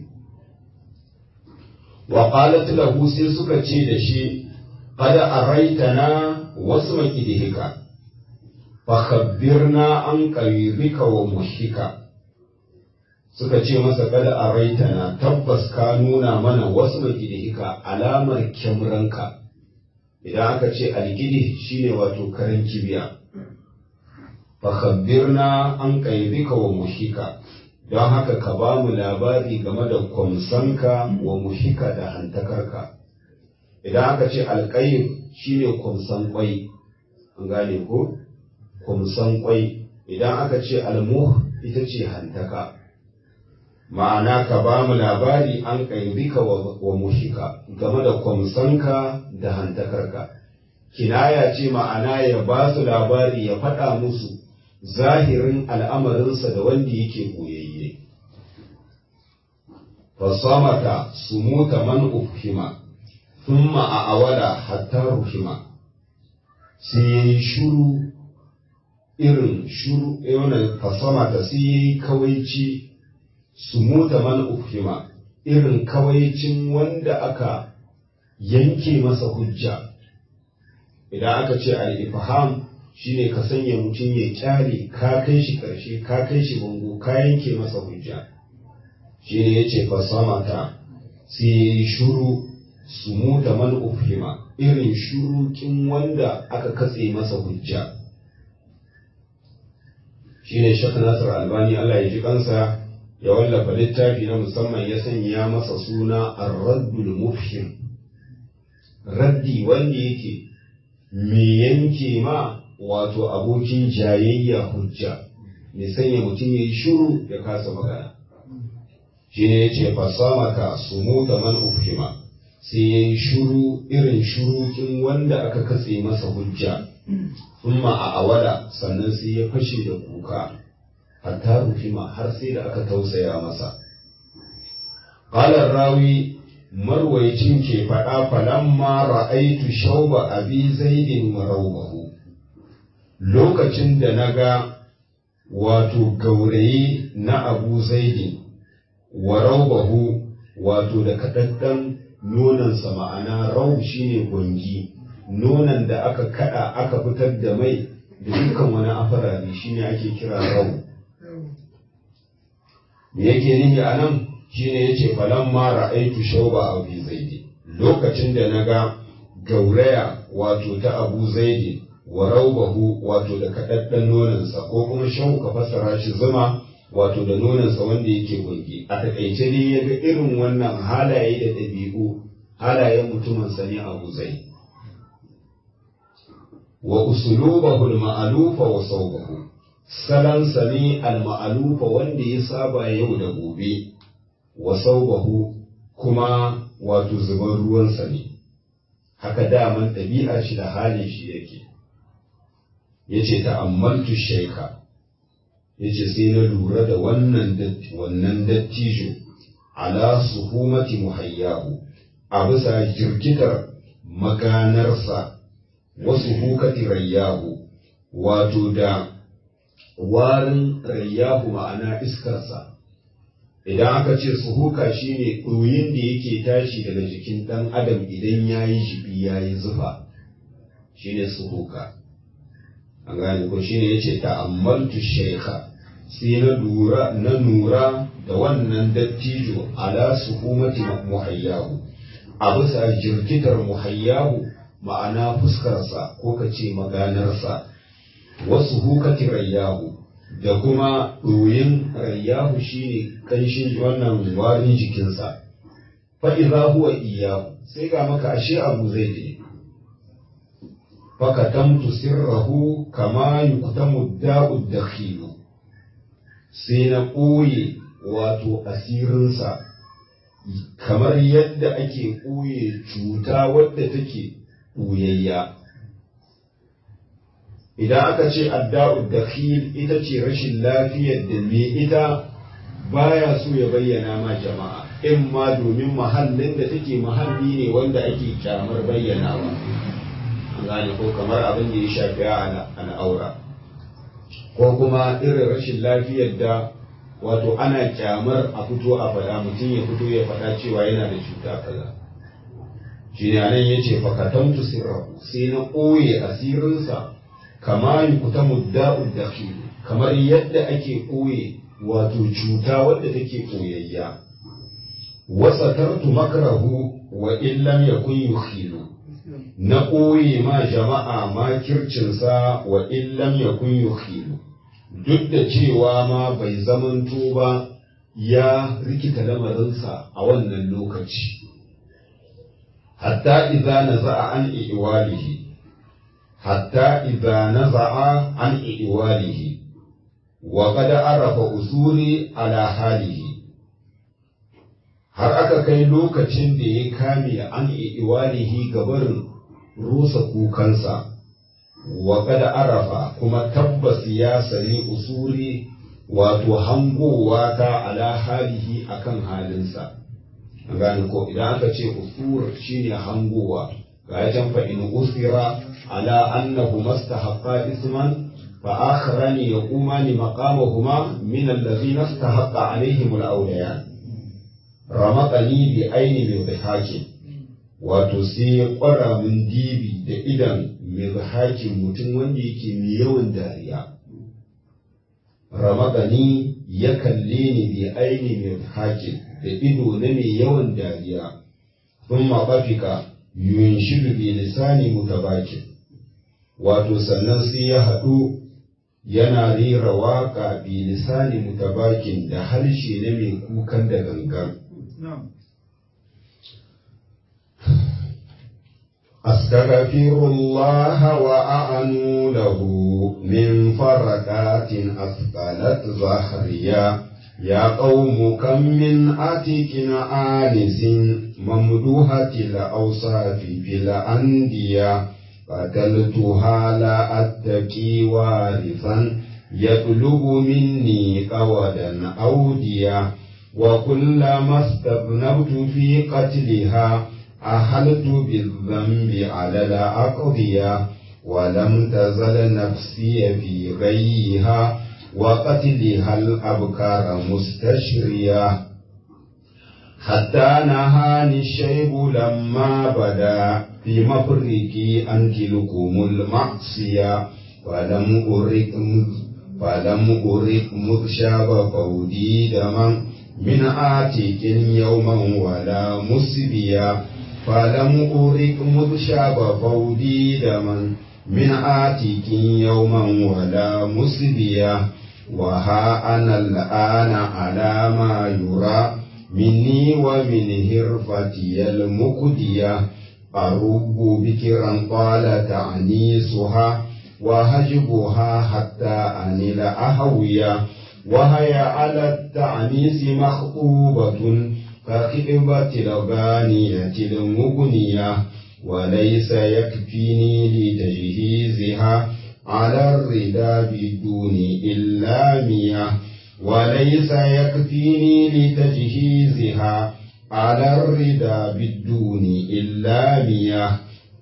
A: wa qalat lahu sai suka ce da shi qad araitana wasu makidihika fakhabbirna an qaribika wa mushika suka ce masa kada a raitana tabbas ka nuna mana wasu makidihika alamar kyamranka idan aka ce algidi shine wato karen kibiya fakhabbirna an qaribika wa mushika don haka ka ba mu labari game da kwamsanka wa muhika da hantakarka idan aka ce alƙayin shine kwamsan kwai an gane ko kwamsan kwai idan aka ce almuh ita ce hantaka ma'ana ka ba mu labari an ƙaibika wa muhika game da kwamsanka da hantakarka kinaya ce ma'ana ya ba su labari ya faɗa musu zahirin al'amarinsa da wanda yake koyayye fasamata sumuta man ufhima thumma a awada hatta ruhima sai ya yi shuru irin shuru yana fasamata sai ya yi kawaici sumuta man ufhima irin kawaicin wanda aka yanke masa hujja idan aka ce al-ifham shine ka sanya mutum ya kyale ka kai shi karshe ka kai shi bango ka yanke masa hujja shine yace fasamata sai shuru sumuta man ufhima irin shurukin wanda aka katse masa hujja shine Sheikh Nasir Albani Allah ya ji kansa ya wallafa littafi na musamman ya sanya masa suna Ar-Raddul Mufhim raddi wanda yake me yanke ma wato abokin jayayya hujja me sanya mutum ya yi shuru ya kasa magana shine yace fasamaka sumuta man ufhima sai ya yi shuru irin shurukin wanda aka katse masa hujja thumma a awada sannan sai ya fashe da kuka hatta rufima har sai da aka tausaya masa qala rawi marwaicin ke faɗa falamma ra'aitu shauba abi zaidin maraubahu lokacin da na ga wato gaurayi na abu zaidin wa raubahu wato da kaɗaɗɗen nonansa ma'ana rau shine gwangi nonan da aka kada aka fitar da mai da dukkan wani afarari shine ake kira rau me yake nihi a nan shine yace falan ma ra'aitu shauba abu zaidi lokacin da na ga gauraya wato ta abu zaidi wa raubahu wato da kaɗaɗɗen nonansa ko kuma shan ka fassara shi zuma wato da nonansa wanda yake gwangi a takaice ne ya ga irin wannan halaye da ɗabi'u halayen mutumin sani abu zai wa usulubahu al-ma'alufa wa sawbahu salan sani al-ma'alufa wanda ya saba yau da gobe wa sawbahu kuma wato zuban ruwan sani haka daman ɗabi'ar shi da halin shi yake yace ta'ammaltu shaykha yace sai na lura da wannan wannan dattijo ala suhumati muhayyahu a bisa jirkitar maganarsa wasu hukati rayyahu wato da warin rayyahu ma'ana iskarsa idan aka ce suhuka shine ɗoyin da yake tashi daga jikin ɗan adam idan ya yi jibi ya yi zufa shine suhuka an gane ko shine yace ta'ammaltu shaykha sai na lura na nura da wannan dattijo ala suhumati muhayyahu a bisa jirkitar muhayyahu ma'ana fuskarsa ko ka ce maganarsa wasu hukati rayyahu da kuma ɗoyin rayyahu shine kanshin wannan warin jikinsa fa'iza huwa iyahu sai ga maka ashe abu zai je fakatamtu sirrahu kama yuktamu da'ud dakhilu sai na ɓoye wato asirinsa kamar yadda ake ɓoye cuta wadda take ɓoyayya idan aka ce adda'ud dakhil ita ce rashin lafiyar da me ita baya so ya bayyana ma jama'a in ma domin mahallin da take mahalli ne wanda ake kyamar bayyanawa an gane ko kamar abin da ya shafi al'aura ko kuma irin rashin lafiyar da wato ana kyamar a fito a faɗa mutum ya fito ya faɗa cewa yana da cuta kaza shi ne nan ya ce fakatamtu sirrahu sai na ɓoye asirinsa kama yi kuta mudda'ud da kamar yadda ake ɓoye wato cuta wadda take ɓoyayya wasatartu makrahu wa illam yakun yukhilu na ɓoye ma jama'a makircinsa wa illam yakun yukhilu duk da cewa ma bai zamanto ba ya rikita lamarinsa a wannan lokaci hatta idza naza'a an iwalihi hatta idza naza'a an iwalihi wa qad arafa usuri ala halihi har aka kai lokacin da ya kame an iwalihi gabarin rusa kukansa wa qad arafa kuma tabbas ya sani usuri wato hangowa ta ala halihi akan halinsa an gane ko idan aka ce usur shine hangowa ga ya can fa in usira ala annahu mastahaqqa isman fa akharani yaqumani maqamahuma min alladhina istahaqqa alaihim al-awliya ramaqani bi aini bi dhihaki wato sai ya kwara min dibi da idan mai mutum wanda yake mai yawan dariya ramagani ya kalle ni bi aini mai hakin da ido na mai yawan dariya sun maɓafika yun shiru bi lisani mutabakin wato sannan sai ya haɗu yana rera waƙa bi lisani mutabakin da harshe na mai kukan da gangan أستغفر الله وأعنو له من فرقات أثقلت ظهريا يا قوم كم من أتك آنس ممدوحة الأوصاف في الأندية قتلتها لا أتكي وارثا يطلب مني قودا أوديا وكلما استذنبت في قتلها أحلت بالذنب على الأقضية ولم تزل نفسي في غيها وقتلها الأبكار مستشرية حتى نهاني الشيب لما بدا في مفرقي أن تلكم المعصية فلم أرق فلم أرق مذ شاب فودي دما من آتيك يوما ولا مسبيا فلم أرق مذ شاب فودي دما من آتيك يوما ولا مسبيا وها أنا الآن على ما يرى مني ومن هرفتي المكدية أرب بكرا طال تعنيسها وهجبها حتى أنل أهويا وهي على التعنيس مخطوبة كخطبة الغانية المغنية وليس يكفيني لتجهيزها على الردى بدون إلا مياه وليس يكفيني لتجهيزها على الردى بالدون إلا مياه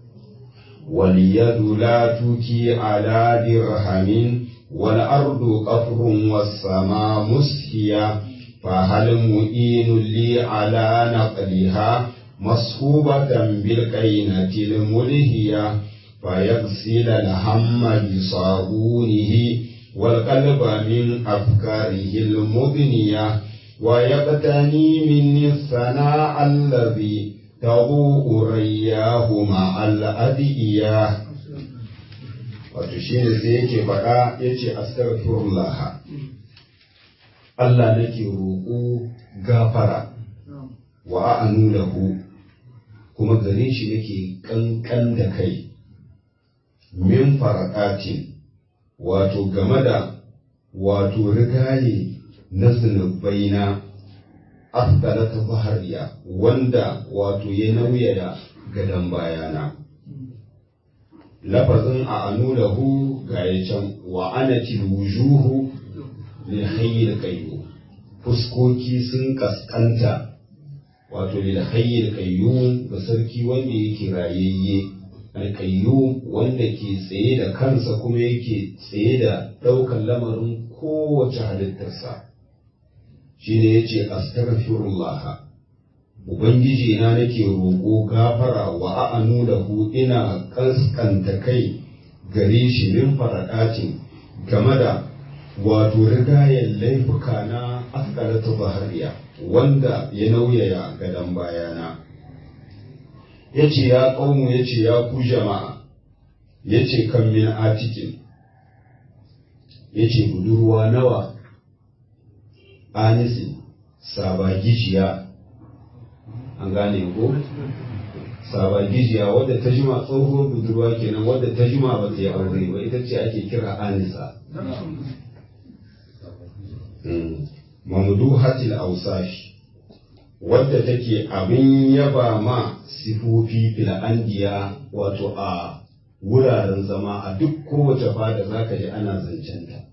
A: واليد لا تكي على درهم والأرض قفر والسماء مسكيا فهل مؤين لي على نقلها مصحوبة بالقينة الملهية فيغسل الهم بصابونه والقلب من أفكاره المغنية ويقتني مني الثناء الذي تضوء رياه مع الأدئية wato shi ne sai yake faɗa ya ce astaghfirullah Allah nake roƙo gafara wa a'anu lahu kuma gare shi nake ƙanƙan da kai min faraqatin wato game da wato rigaye na zunubaina afdala ta zahariya wanda wato ya nauya da gadon bayana lafazin a anu lahu ga ya can wa anatil wujuhu lil hayyil qayyum fuskoki sun kaskanta wato lil hayyil qayyum ga sarki wanda yake rayayye alƙayyum wanda ke tsaye da kansa kuma yake tsaye da ɗaukan lamarin kowace halittarsa shi ne ya ce astaghfirullah ubangiji na nake roƙo gafara wa a'anu lahu ina kaskanta kai gare shi min faradatin game da wato rigayen laifuka na askalatu bahariya wanda ya nauyaya gadon bayana ya ce ya ƙaunu ya ce ya ku jama'a ya ce kan min atikin ya ce budurwa nawa anisi sabagijiya an gane ko sabagijiya wadda ta jima tsohuwar budurwa kenan wadda ta jima ba ta yi aure ba ita ce ake kira anisa mamdu hatil ausafi wadda take abin yaba ma sifofi fil'andiya wato a wuraren zama a duk kowace fada za ka ji ana zancenta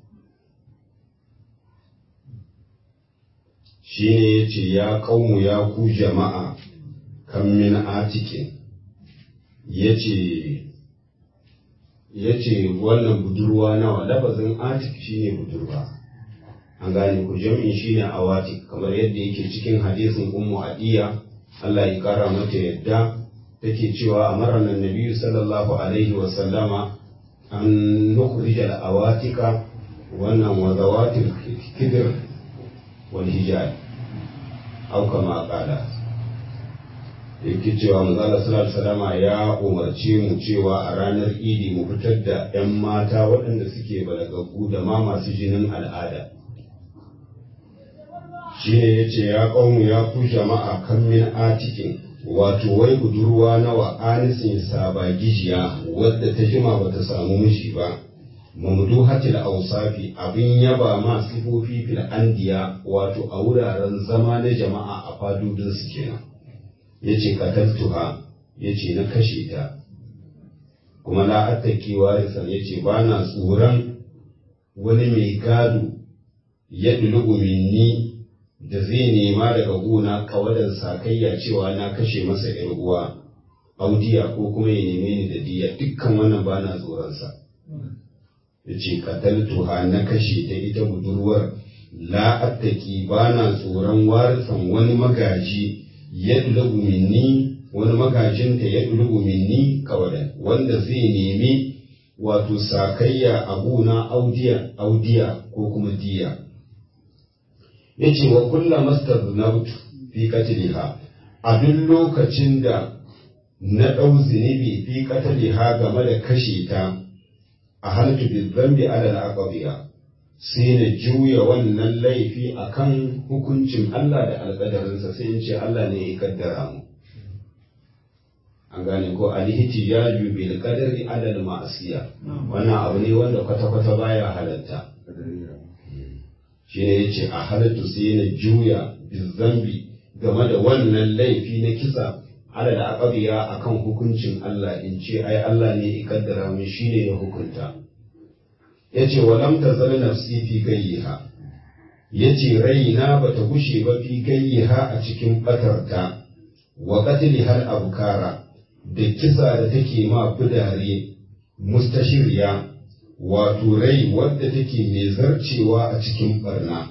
A: shi ne ya ce ya ƙaunu ya ku jama'a kan min atikin ya ce wannan budurwa nawa lafazin atik shi ne budurwa an gane ku jam'in shi ne awatik kamar yadda yake cikin hadisin ummu adiya Allah ya kara mata yadda take cewa a maranar nabiyu sallallahu alaihi wa sallama an nukhrija al-awatika wannan wa zawatil kibir wal hijab aw kama qala yake cewa manzala sallallahu alaihi ya umarce mu cewa a ranar idi mu fitar da 'yan mata waɗanda suke balagaggu da ma masu jinin al'ada shine yace ya ƙaunu ya ku jama'a kan min atikin wato wai budurwa nawa anisin sabagijiya wadda ta jima bata samu miji ba mamdu hatil ausafi abin yaba ma sifofi fil andiya wato a wuraren zama na jama'a a fadodin su kenan yace kataltuha yace na kashe ta kuma la attaki warisan yace ba na tsoron wani mai gado ya dulugu minni da zai nema daga gona kawadar sakayya cewa na kashe masa ‘yar uwa, audiya ko kuma ya neme ni da diya dukkan wannan ba na tsoronsa. Ya ce, Kataltuha na kashe ta ita budurwar la'attaki ba na tsoron warisan wani magaji ya dulagu minni wani magajinta ya dulugu minni kawadan wanda zai nemi wato sakayya a gona audiya audiya ko kuma diya. yace wa kulla mastadnabtu fi qatliha a duk lokacin da na ɗau zunubi fi qatliha game da kashe ta a haltu bi dhanbi ala al-aqdiya sai na juya wannan laifi akan hukuncin Allah da alƙadarinsa sai in ce Allah ne ya kaddara mu an gane ko alhihtijaju bil qadari ala al-ma'siya wannan abu ne wanda kwata-kwata baya halatta shi ne ya ce a halittu sai na juya bizambi game da wannan laifi na kisa ala da aqabiya akan hukuncin Allah in ce ai Allah ne ya kaddara mun shine ya hukunta yace walam tazal nafsi fi gayyiha yace raina bata gushe ba fi gayyiha a cikin batarta wa qatli hal abkara da kisa da take ma fudare mustashiriya wato rai wadda take mai zarcewa a cikin barna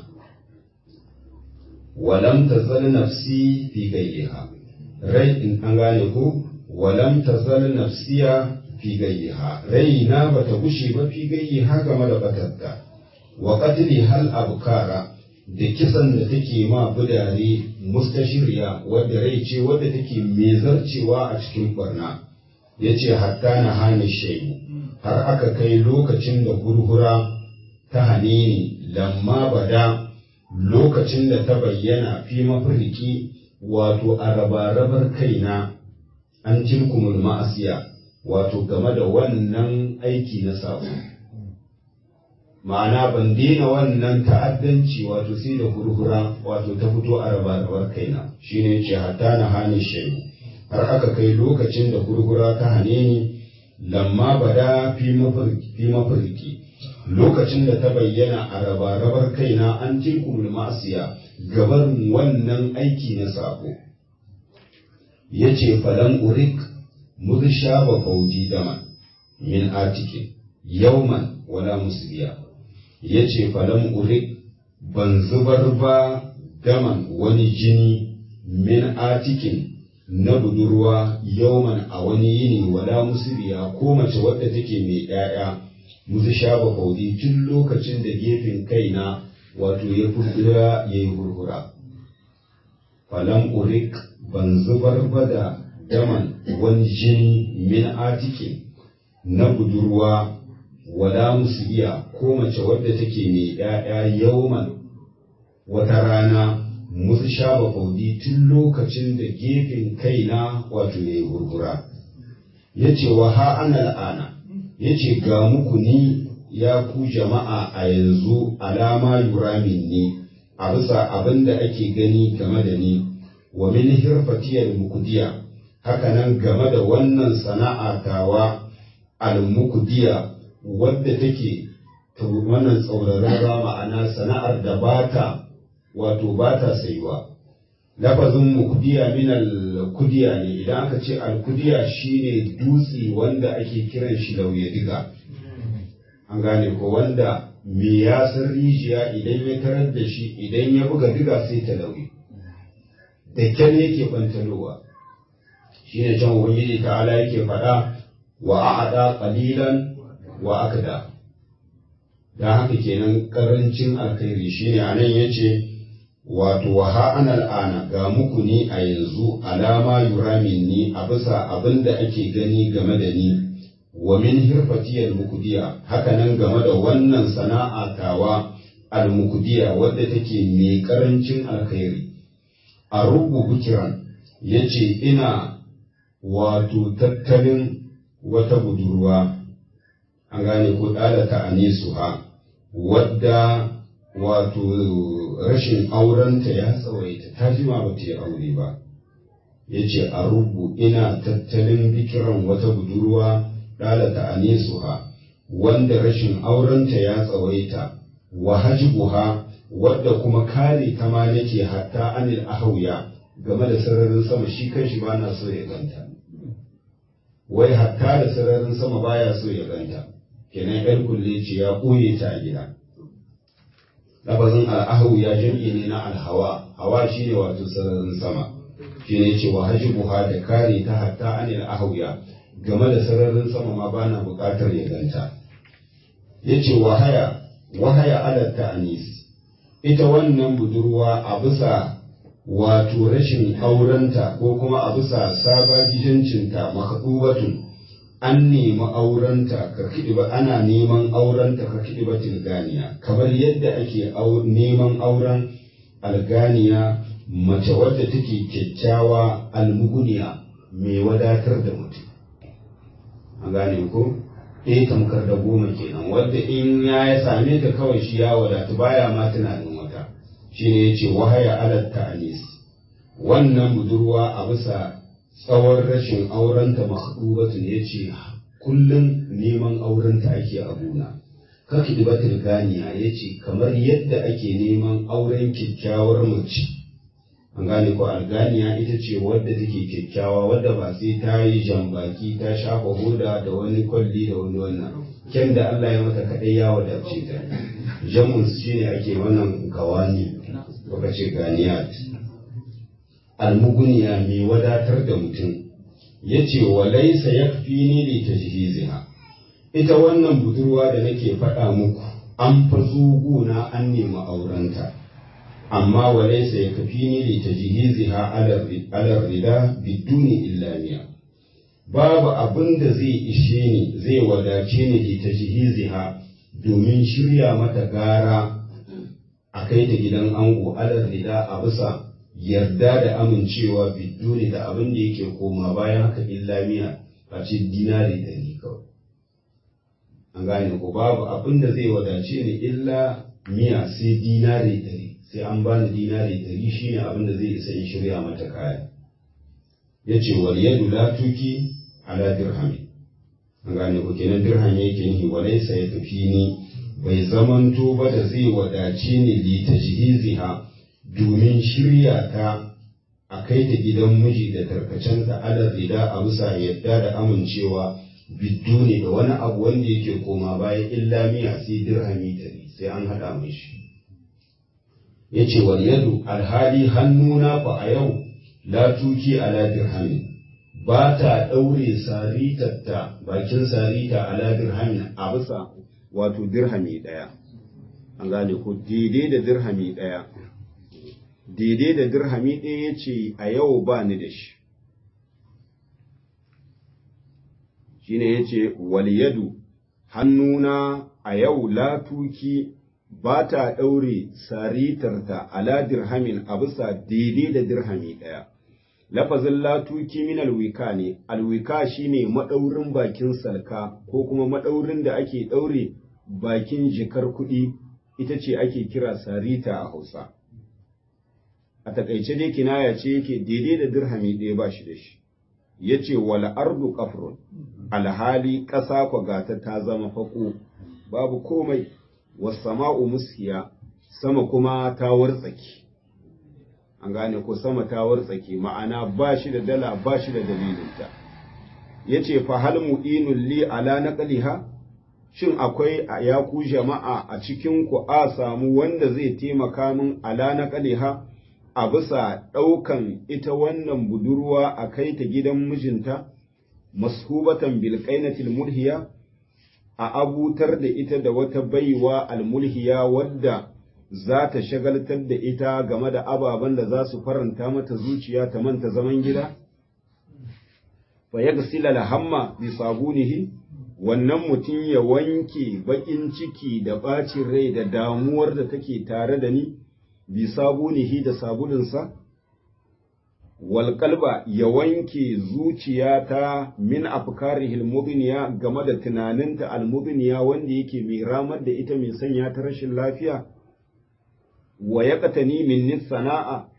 A: walam tazal nafsi fi gayyiha rai in an gane ko walam tazal nafsiya fi gayyiha rai na bata gushe ba fi gayyiha game da batarta wa qatli hal abkara da kisan da take ma budare mustashiriya wadda rai ce wadda take mai zarcewa a cikin barna yace hatta na hani shay'u har aka kai lokacin da hurhura ta hane ni lamma bada lokacin da ta bayyana fi mafirki wato a rabarabar kaina an tilkumul ma'asiya wato game da wannan aiki na sabo ma'ana ban daina wannan ta'addanci wato sai da hurhura wato ta fito a rabarabar kaina shine ce hatta na hane shayu har aka kai lokacin da hurhura ta hane ni lamma bada fi mafarki lokacin da ta bayyana a rabarabar kaina an tilkumul ma'asiya gabar wannan aiki na sako ya ce falan urik mursha ba fauji dama min atikin yauman wala musliya ya ce falan urik ban zubar ba daman wani jini min atikin na budurwa yauman a wani yini wala musiriya ko mace wadda take mai ɗaya musu shaba faudi tun lokacin da gefen kaina wato ya furfura ya yi hurhura falam urik ban zubar ba da daman wani jini min atikin na budurwa wala musiriya ko mace wadda take mai ɗaya yauman wata rana musu shaba faudi tun lokacin da gefen kaina wato ya yi gurgura ya ce wa ha ana la'ana ya ce ga muku ni ya ku jama'a a yanzu alama yuramin ni a bisa abin da ake gani game da ni wa min hirfatiyar mukudiya hakanan game da wannan sana'a tawa al-mukudiya wadda take wannan tsaurararra ma'ana sana'ar da bata wato bata sayuwa lafazin mukudiya min al-kudiya ne idan aka ce al-kudiya shine dutse wanda ake kiran shi lauye diga an gane ko wanda me ya san rijiya idan ya tarar da shi idan ya buga diga sai ta lauye da kyan yake bantalowa shine can ubangiji ta'ala yake faɗa wa a'ada qalilan wa akda dan haka kenan karancin alkhairi shine anan yace wato wa ha ana al'ana ga muku ni a yanzu alama yuramin ni a bisa abin da ake gani game da ni wa min hirfatiyar mukudiya hakanan game da wannan sana'a tawa al-mukudiya wadda take mai karancin alkhairi a rubu bukiran yace ina wato tattalin wata budurwa an gane ko ɗalata a ha wadda wato rashin aurenta ya tsawaita ta jima ba ta yi aure ba ya ce a rubu ina tattalin bikiran wata budurwa ɗalata a ha wanda rashin aurenta ya tsawaita wa hajbuha wadda kuma kare ta ma nake hatta anil ahauya game da sararin sama shi kanshi ba na so ya ganta wai hatta da sararin sama baya so ya ganta kenan yar kulle ce ya ɓoye ta a gida lafazin al'ahu ya jam'i ne na alhawa hawa shine wato sararin sama shine ce wa buha da kare ta hatta anil ahwiya game da sararin sama ma bana buƙatar ya ganta yace wahaya wahaya ala ta'anis ita wannan budurwa a bisa wato rashin aurenta ko kuma a bisa sabajijancinta makadubatun an nemi aurenta ka ba ana neman aurenta ka ba tilganiya kamar yadda ake neman auren alganiya mace wadda take kyakkyawa almuguniya mai wadatar da mutum an gane ko eh tamkar da goma kenan wadda in ya same ta kawai shi ya wadatu baya ma tunanin wata shine yace wahaya alat ta'anis wannan budurwa a bisa tsawon rashin aurenta makhdubatun yace kullum neman aurenta ake a gona kaki dibatul ganiya yace kamar yadda ake neman auren kyakkyawar mace an gane ko alganiya ita ce wadda take kyakkyawa wadda ba sai ta yi jambaki ta shafa hoda da wani kwalli da wani wannan kyan da Allah ya mata kaɗai ya wadace ta jamus shine ake wannan gawani baka ce ganiyat almuguniya mai wadatar da mutum ya ce wa laisa ya fi ni li tajhiziha ita wannan budurwa da nake faɗa muku an fa guna an nemi aurenta amma wa laisa ya kafi ni li tajhiziha ala rida biduni illamiya babu abin da zai ishe ni zai wadace ni li tajhiziha domin shirya mata gara a kai ta gidan ango ala rida a bisa yarda da amincewa biduni da abin da yake koma bayan haka illamiya a ce dinari ɗari kawai an gane ko babu abin da zai wadace ni illa miya sai dinari ɗari sai an bani dinari ɗari shine abin da zai isa in shirya mata kaya ya ce wal yadu la tuki ala dirhami an gane ko kenan dirham yake nihi walaysa ya tafi ni bai zamanto ba da zai wadace ni li tajhiziha domin shirya ta a kai ta gidan miji da tarkacenta ala rida a bisa yadda da amincewa bidduni da wani abu wanda yake koma bayan illa miya sai dirhami tari sai an haɗa mai shi ya ce wal yadu alhali hannuna fa a yau la tuki ala dirhami ba ta ɗaure saritatta bakin sarita ala dirhami a bisa wato dirhami ɗaya an gane ko daidai da dirhami ɗaya daidai da dirhami ɗaya ya ce a yau ba ni da shi shi ne ya ce waliyadu hannuna a yau latuki ba ta ɗaure saritarta ala dirhamin a bisa daidai da dirhami ɗaya. Lafazin latuki min alwika ne, alwika shine maɗaurin bakin salka ko kuma maɗaurin da ake ɗaure bakin jikar kuɗi ita ce ake kira sarita a Hausa. A taƙaice dai kinaya ce yake daidai da dirhami ɗaya ba shi da shi. Ya ce wala ardu kafrun, alhali ƙasa kwagata ta zama faƙo, babu komai. wasama'u mushiya sama kuma ta wartsake an gane ko sama ta wartsake ma'ana ba shi da dala ba shi da dalilinta ya ce fa hal mu'inun li ala naqliha shin akwai a yaku jama'a a cikin ku a samu wanda zai taimaka min ala naqliha a bisa ɗaukan ita wannan budurwa a kai ta gidan mijinta mashubatan bil qainatil mulhiya a abutar da ita da wata baiwa almulhiya wadda za ta shagaltar da ita game da ababen da za su faranta mata zuciya ta manta zaman gida? Fa ya gasila hamma bi sabunihi wannan mutum ya wanke baƙin ciki da ɓacin rai da damuwar da take tare da ni bi sabunihi da sabulinsa? walƙalba ya wanke zuciyata min afkarihi almudniya game da tunaninta almudniya wanda yake mai ramar da ita mai sanya ta rashin lafiya wa yaqtani min sana'a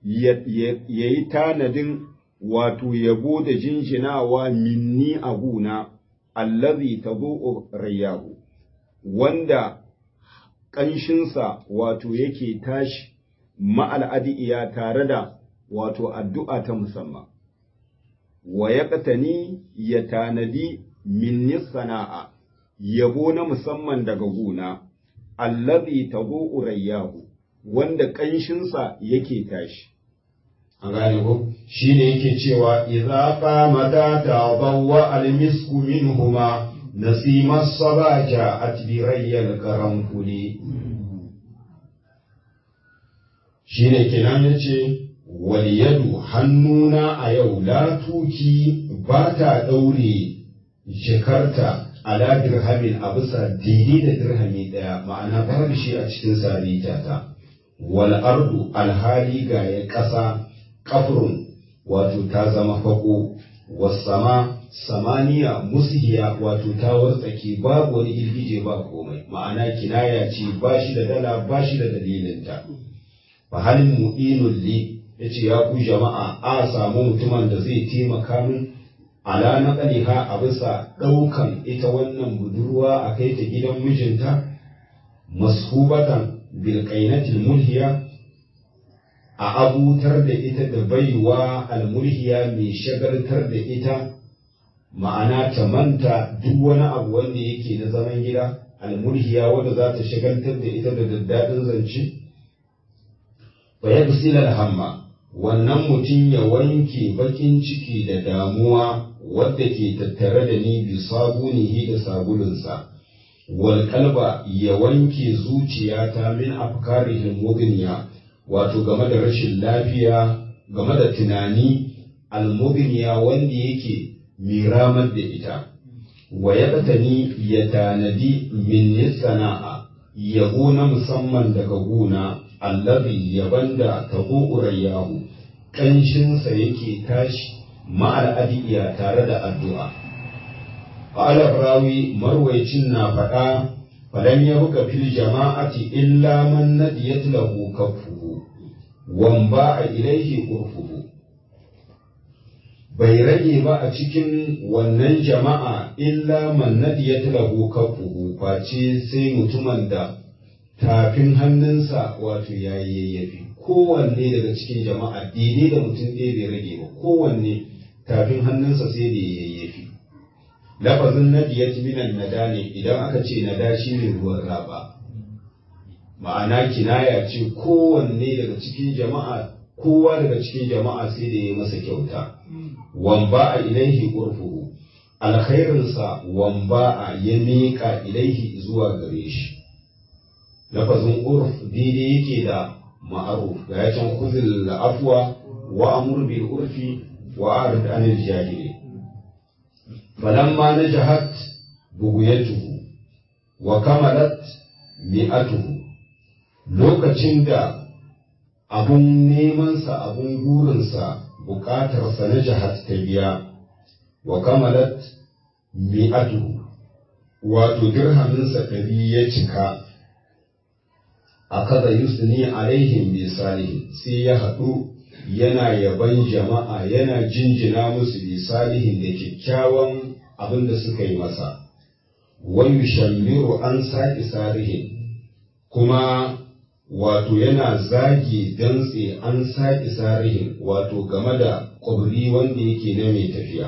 A: yayi tanadin wato yabo da jinjinawa minni a guna allazi tabu'u rayahu wanda ƙanshinsa wato yake tashi ma'al'adiya tare da wato addu'a ta musamman, wa ya ƙatani ya tanadi minni sana'a, yabo na musamman daga guna, allazi tabo urayyahu, wanda ƙanshinsa yake tashi.
B: A gane ko, shi ne yake cewa, Iza mata ta bawa almisku min huma, nasimar sabaja a tibirayyar karan kuli. Shi ne kenan ya ce, waliyadu hannuna a yau la tuki ba ta ɗaure jikarta ala dirhamin a bisa daidai da dirhami ɗaya ma'ana babu shi a cikin sarita ta wal ardu alhali ga ya ƙasa kafrun wato ta zama faƙo wasama samaniya mushiya wato ta wartsake babu wani girgije ba komai ma'ana kinaya ce ba shi da dala ba shi da dalilinta fa halin mu'inun li ya ce ya ku jama'a a samu mutumin da zai taimaka min ala na ha a bisa ɗaukan ita wannan budurwa a kai ta gidan mijinta mashubatan bilkainatil mulhiya a abutar da ita da baiwa almulhiya mai shagaltar da ita ma'ana ta manta duk wani abu wanda yake na zaman gida almulhiya wanda za ta shagaltar da ita da daddadin zance fa yagsil hamma wannan mutum ya wanke bakin ciki da damuwa wadda ke tattare da ni bi sabunihi da sabulunsa wal kalba ya wanke zuciyata min afkarihil mugniya wato game da rashin lafiya game da tunani almugniya wanda yake miramar da ita wa ya ya tanadi min sana'a yabo na musamman daga guna allazi yaban da tabo urayyahu ƙanshinsa yake tashi ma'al adiya tare da addu'a qala rawi marwaycin na faɗa falan ya buga fil jama'ati illa man nadiyat lahu kaffuhu wan ba'a ilaihi urfuhu bai rage ba a cikin wannan jama'a illa man nadiyat lahu kaffuhu face sai mutumin da tafin hannunsa wato ya yayyafi kowanne daga cikin jama'a daidai da mutum ɗaya bai rage ba kowanne tafin hannunsa sai da ya yayyafi lafazin nadiyat minan nada ne idan aka ce nada shi ne ruwan raba ma'ana kinaya ce kowanne daga cikin jama'a kowa daga cikin jama'a sai da ya masa kyauta wamba a ilaihi urfuhu alkhairinsa wamba a ya miƙa ilaihi zuwa gare shi lafazin urf daidai yake da ma'aruf ga ya can kuzil afwa wa amur bil urfi wa arid anil jahili falamma najahat buguyatuhu wa kamalat mi'atuhu lokacin da abun nemansa abun gurinsa bukatarsa na jihar ta biya wa kamalat mi'atu wato dirhaminsa ɗari ya cika a kada yusni alaihim bi salihin sai ya haɗu yana yaban jama'a yana jinjina musu bi salihin da kyakkyawan abin da suka yi masa wa yushammiru an saki sarihin kuma wato yana zagi dantse an saki sarihin wato game da ƙwabri wanda yake na mai tafiya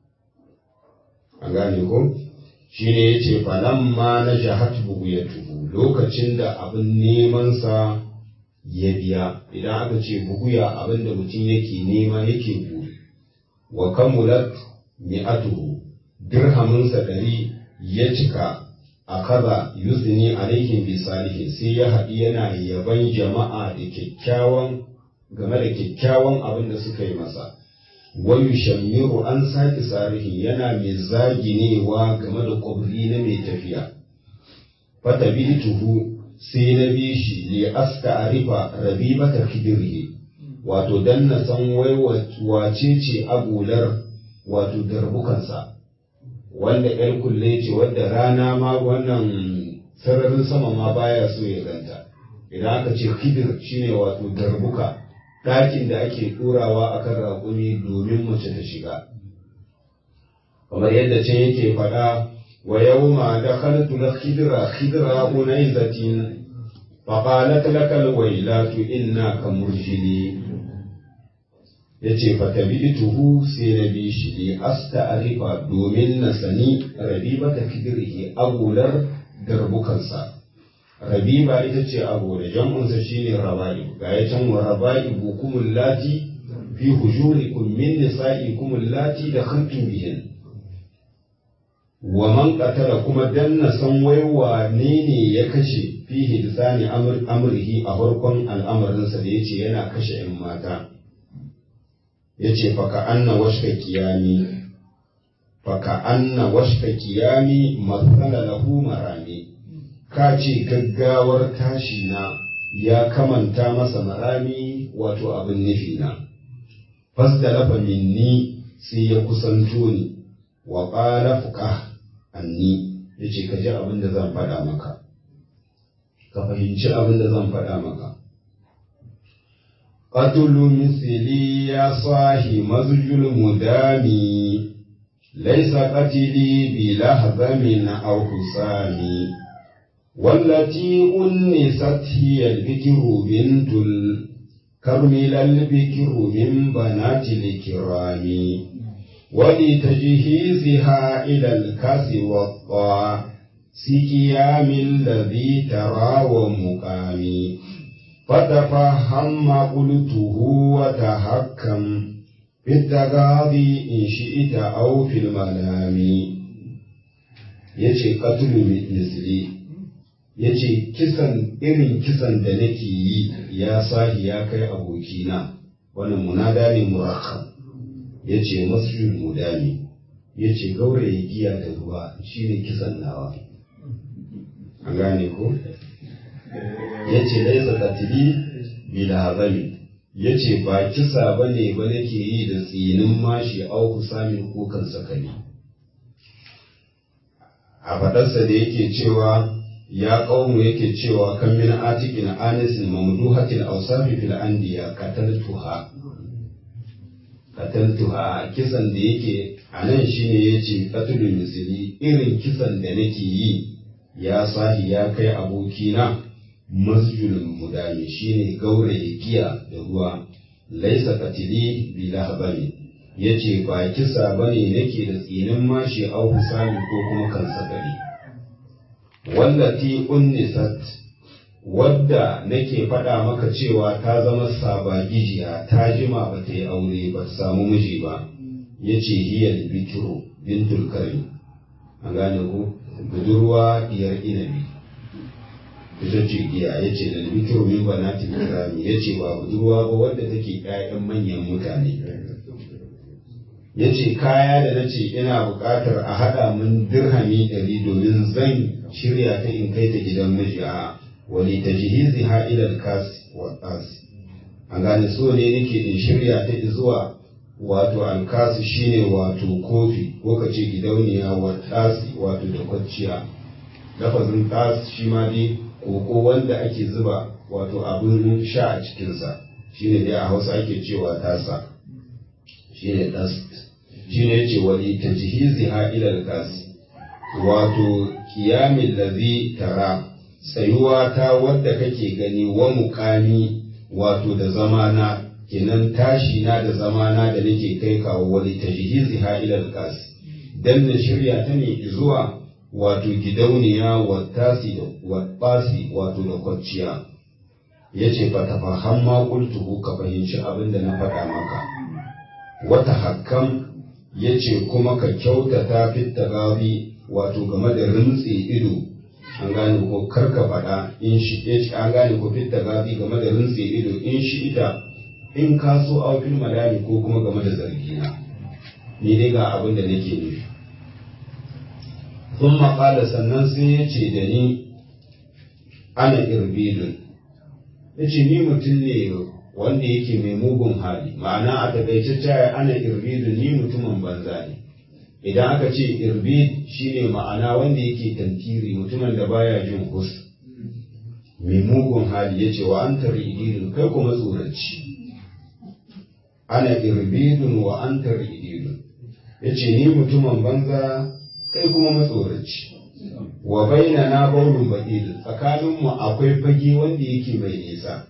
B: an gane ko shi ne ya ce falamma na jahat ya tuhu lokacin da abin nemansa ya biya idan aka ce buguya abin da mutum yake nema yake buri wa kamulat mi'atuhu dirhaminsa ɗari ya cika a kaza yusni alaihim bi salihin sai ya haɗi yana yaban jama'a da kyakkyawan game da kyakkyawan abin da suka yi masa wayu shammiru an saki sarihi yana mai zaginewa game da kwabri na mai tafiya fata tuhu sai na bi shi li aska arifa rabibata kibirhi wato dan na san wai wace ce agular wato darbukansa wanda ‘yar kulle ce wadda rana ma wannan sararin sama ma baya so ya ganta idan aka ce kibir shine wato darbuka ɗakin da ake ɗorawa a kan raƙumi domin mace ta shiga kamar yadda can yake faɗa wa yau ma da khaltu na khidra khidra unaizatin فقالت لك الويلات إنا كمرجلي yace fatabi'tuhu sai na bi shi li asta'rifa domin na sani rabibata kidrihi agular darbukansa rabiba ita ce abu da jam'unsa shine rabai ga ya can wa rabai bukumul lati fi hujurikum min nisa'ikum allati dakhaltum bihin wa man qatala kuma danna san wai wane ne ya kashe fihi lisani amrihi a farkon al'amarinsa da yace yana kashe 'yan mata yace faka anna washka kiyami faka anna washka kiyami masala lahu marami ka ce gaggawar tashi na ya kamanta masa marami wato abin nufi na fasdalafa minni sai ya kusanto ni wa qala fuqah anni yace ka ji abin da zan faɗa maka ka fahimci abin da zan faɗa maka qatlu misli ya sahi mazjul mudami laysa qatili bi lahzamin aw husami والتي أنست هي البكر بنت الكرمل البكر من بنات الكرام ولتجهيزها إلى الكاس والطاع سكيام الذي ترى ومقام فتفهم ما قلته وتحكم في التغاضي إن شئت أو في المنام yace qatlu misli yace kisan irin kisan da nake yi ya sahi ya kai abokina wannan munada ne murakkab ya ce masjid mudami ya ce gauraye giya da ruwa shi ne kisan nawa an gane ko ya ce laisa katili bila hazami ya ce ba kisa ba ne ba nake yi da tsinin mashi auku samin kukan sakali a faɗarsa da yake cewa ya ƙaunu yake cewa kan min atikin anisin mamduhatil ausafi fil andiya qataltuha qataltuha kisan da yake a nan shine yace qatlul misli irin kisan da nake yi ya sahi ya kai abokina masjul mudami shine gauraye giya da ruwa laisa qatili bi lahbani yace ba kisa bane nake da tsinin mashi au husami ko kuma kan sakali wallati unnisat wadda nake faɗa maka cewa ta zama sabagijiya ta jima ba ta yi aure ba ta samu miji ba ya ce hiyar bikiru bintul karim an gane ku budurwa diyar inabi ita ce giya ya ce da bikiru min banatin kirami ya ce ba budurwa ba wadda take ƴaƴan manyan mutane ya ce kaya da na ce ina buƙatar a haɗa min dirhami ɗari domin zan shirya ta in kai ta gidan miji a
A: wali tajhiziha ila al-kas wa tas an gane so ne nake in shirya ta zuwa wato alkasu shine wato kofi ko ka ce gidauniya wa tasi wato da kwacciya lafazin tas shi ma dai koko wanda ake zuba wato abin sha a cikinsa shine dai a hausa ake cewa tasa shine tas shine yace wali tajhiziha ila alkas wato kiyamin ladhi tara tsayuwa ta wadda kake gani wa mukami wato da zamana kenan tashi na da zamana da nake kai kawo wani tajhizi ha ila alqas dan na shirya ta ne zuwa wato gidauniya wa tasi da wa basi wato da kwacciya yace fa tafaham ma qultuhu ka fahimci abin da na faɗa maka wata hakkam yace kuma ka kyautata fit tagabi wato game da rintsi ido an gane ko karka faɗa in shi an gane ko fit tagabi game da rintsi ido in shi ita in ka so aufin malami ko kuma game da zargina ni dai ga abin da nake nufi sun maƙala sannan sai ya ce da ni ana irbidun ya ce ni mutum ne wanda yake mai mugun hali ma'ana a takaice caya ana irbidun ni mutumin banza ne idan aka ce irbid shine ma'ana wanda yake tantiri mutumin da baya jin kus mai mugun hali ya ce wa an ididun kai kuma tsoranci ana irbidun wa an ididun ya ce ni mutumin banza kai kuma matsoraci wa baina na baulun baƙil tsakaninmu akwai fage wanda yake mai nisa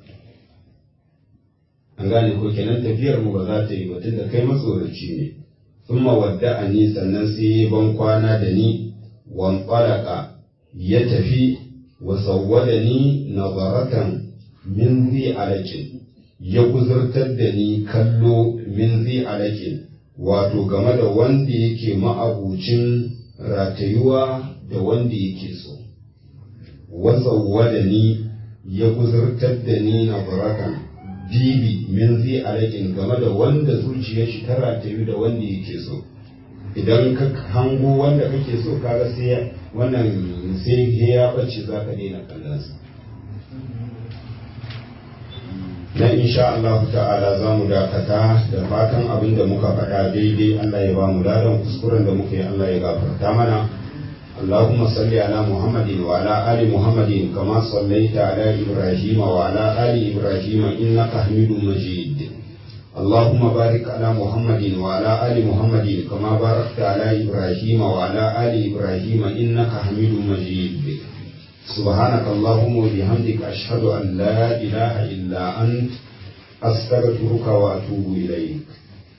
A: an gane ko kenan tafiyar mu ba za ta yi ba tunda kai matsoraci ne sun wadda a ni sannan sai ya ban kwana da ni wan ya tafi wa sawwada ni nazaratan min zi alakin ya guzurtar da ni kallo min zi alakin wato game da wanda yake ma'abucin ratayuwa da wanda yake so wasauwa da ni ya guzurtar da ni na barakan dibi min zai alaƙin game da wanda zuciyar shi ta ratayu da wanda yake so idan ka hango wanda kake so kaga sai wannan sai ya bace za ka daina kallonsa na insha Allah ta'ala za mu dakata da fatan abin da muka faɗa daidai Allah ya ba mu ladan kuskuren da muka yi Allah ya gafarta mana اللهم صل على محمد وعلى آل محمد كما صليت على إبراهيم وعلى آل إبراهيم إنك حميد مجيد اللهم بارك على محمد وعلى آل محمد كما باركت على إبراهيم وعلى آل إبراهيم إنك حميد مجيد سبحانك اللهم وبحمدك أشهد أن لا إله إلا أنت أستغفرك وأتوب إليك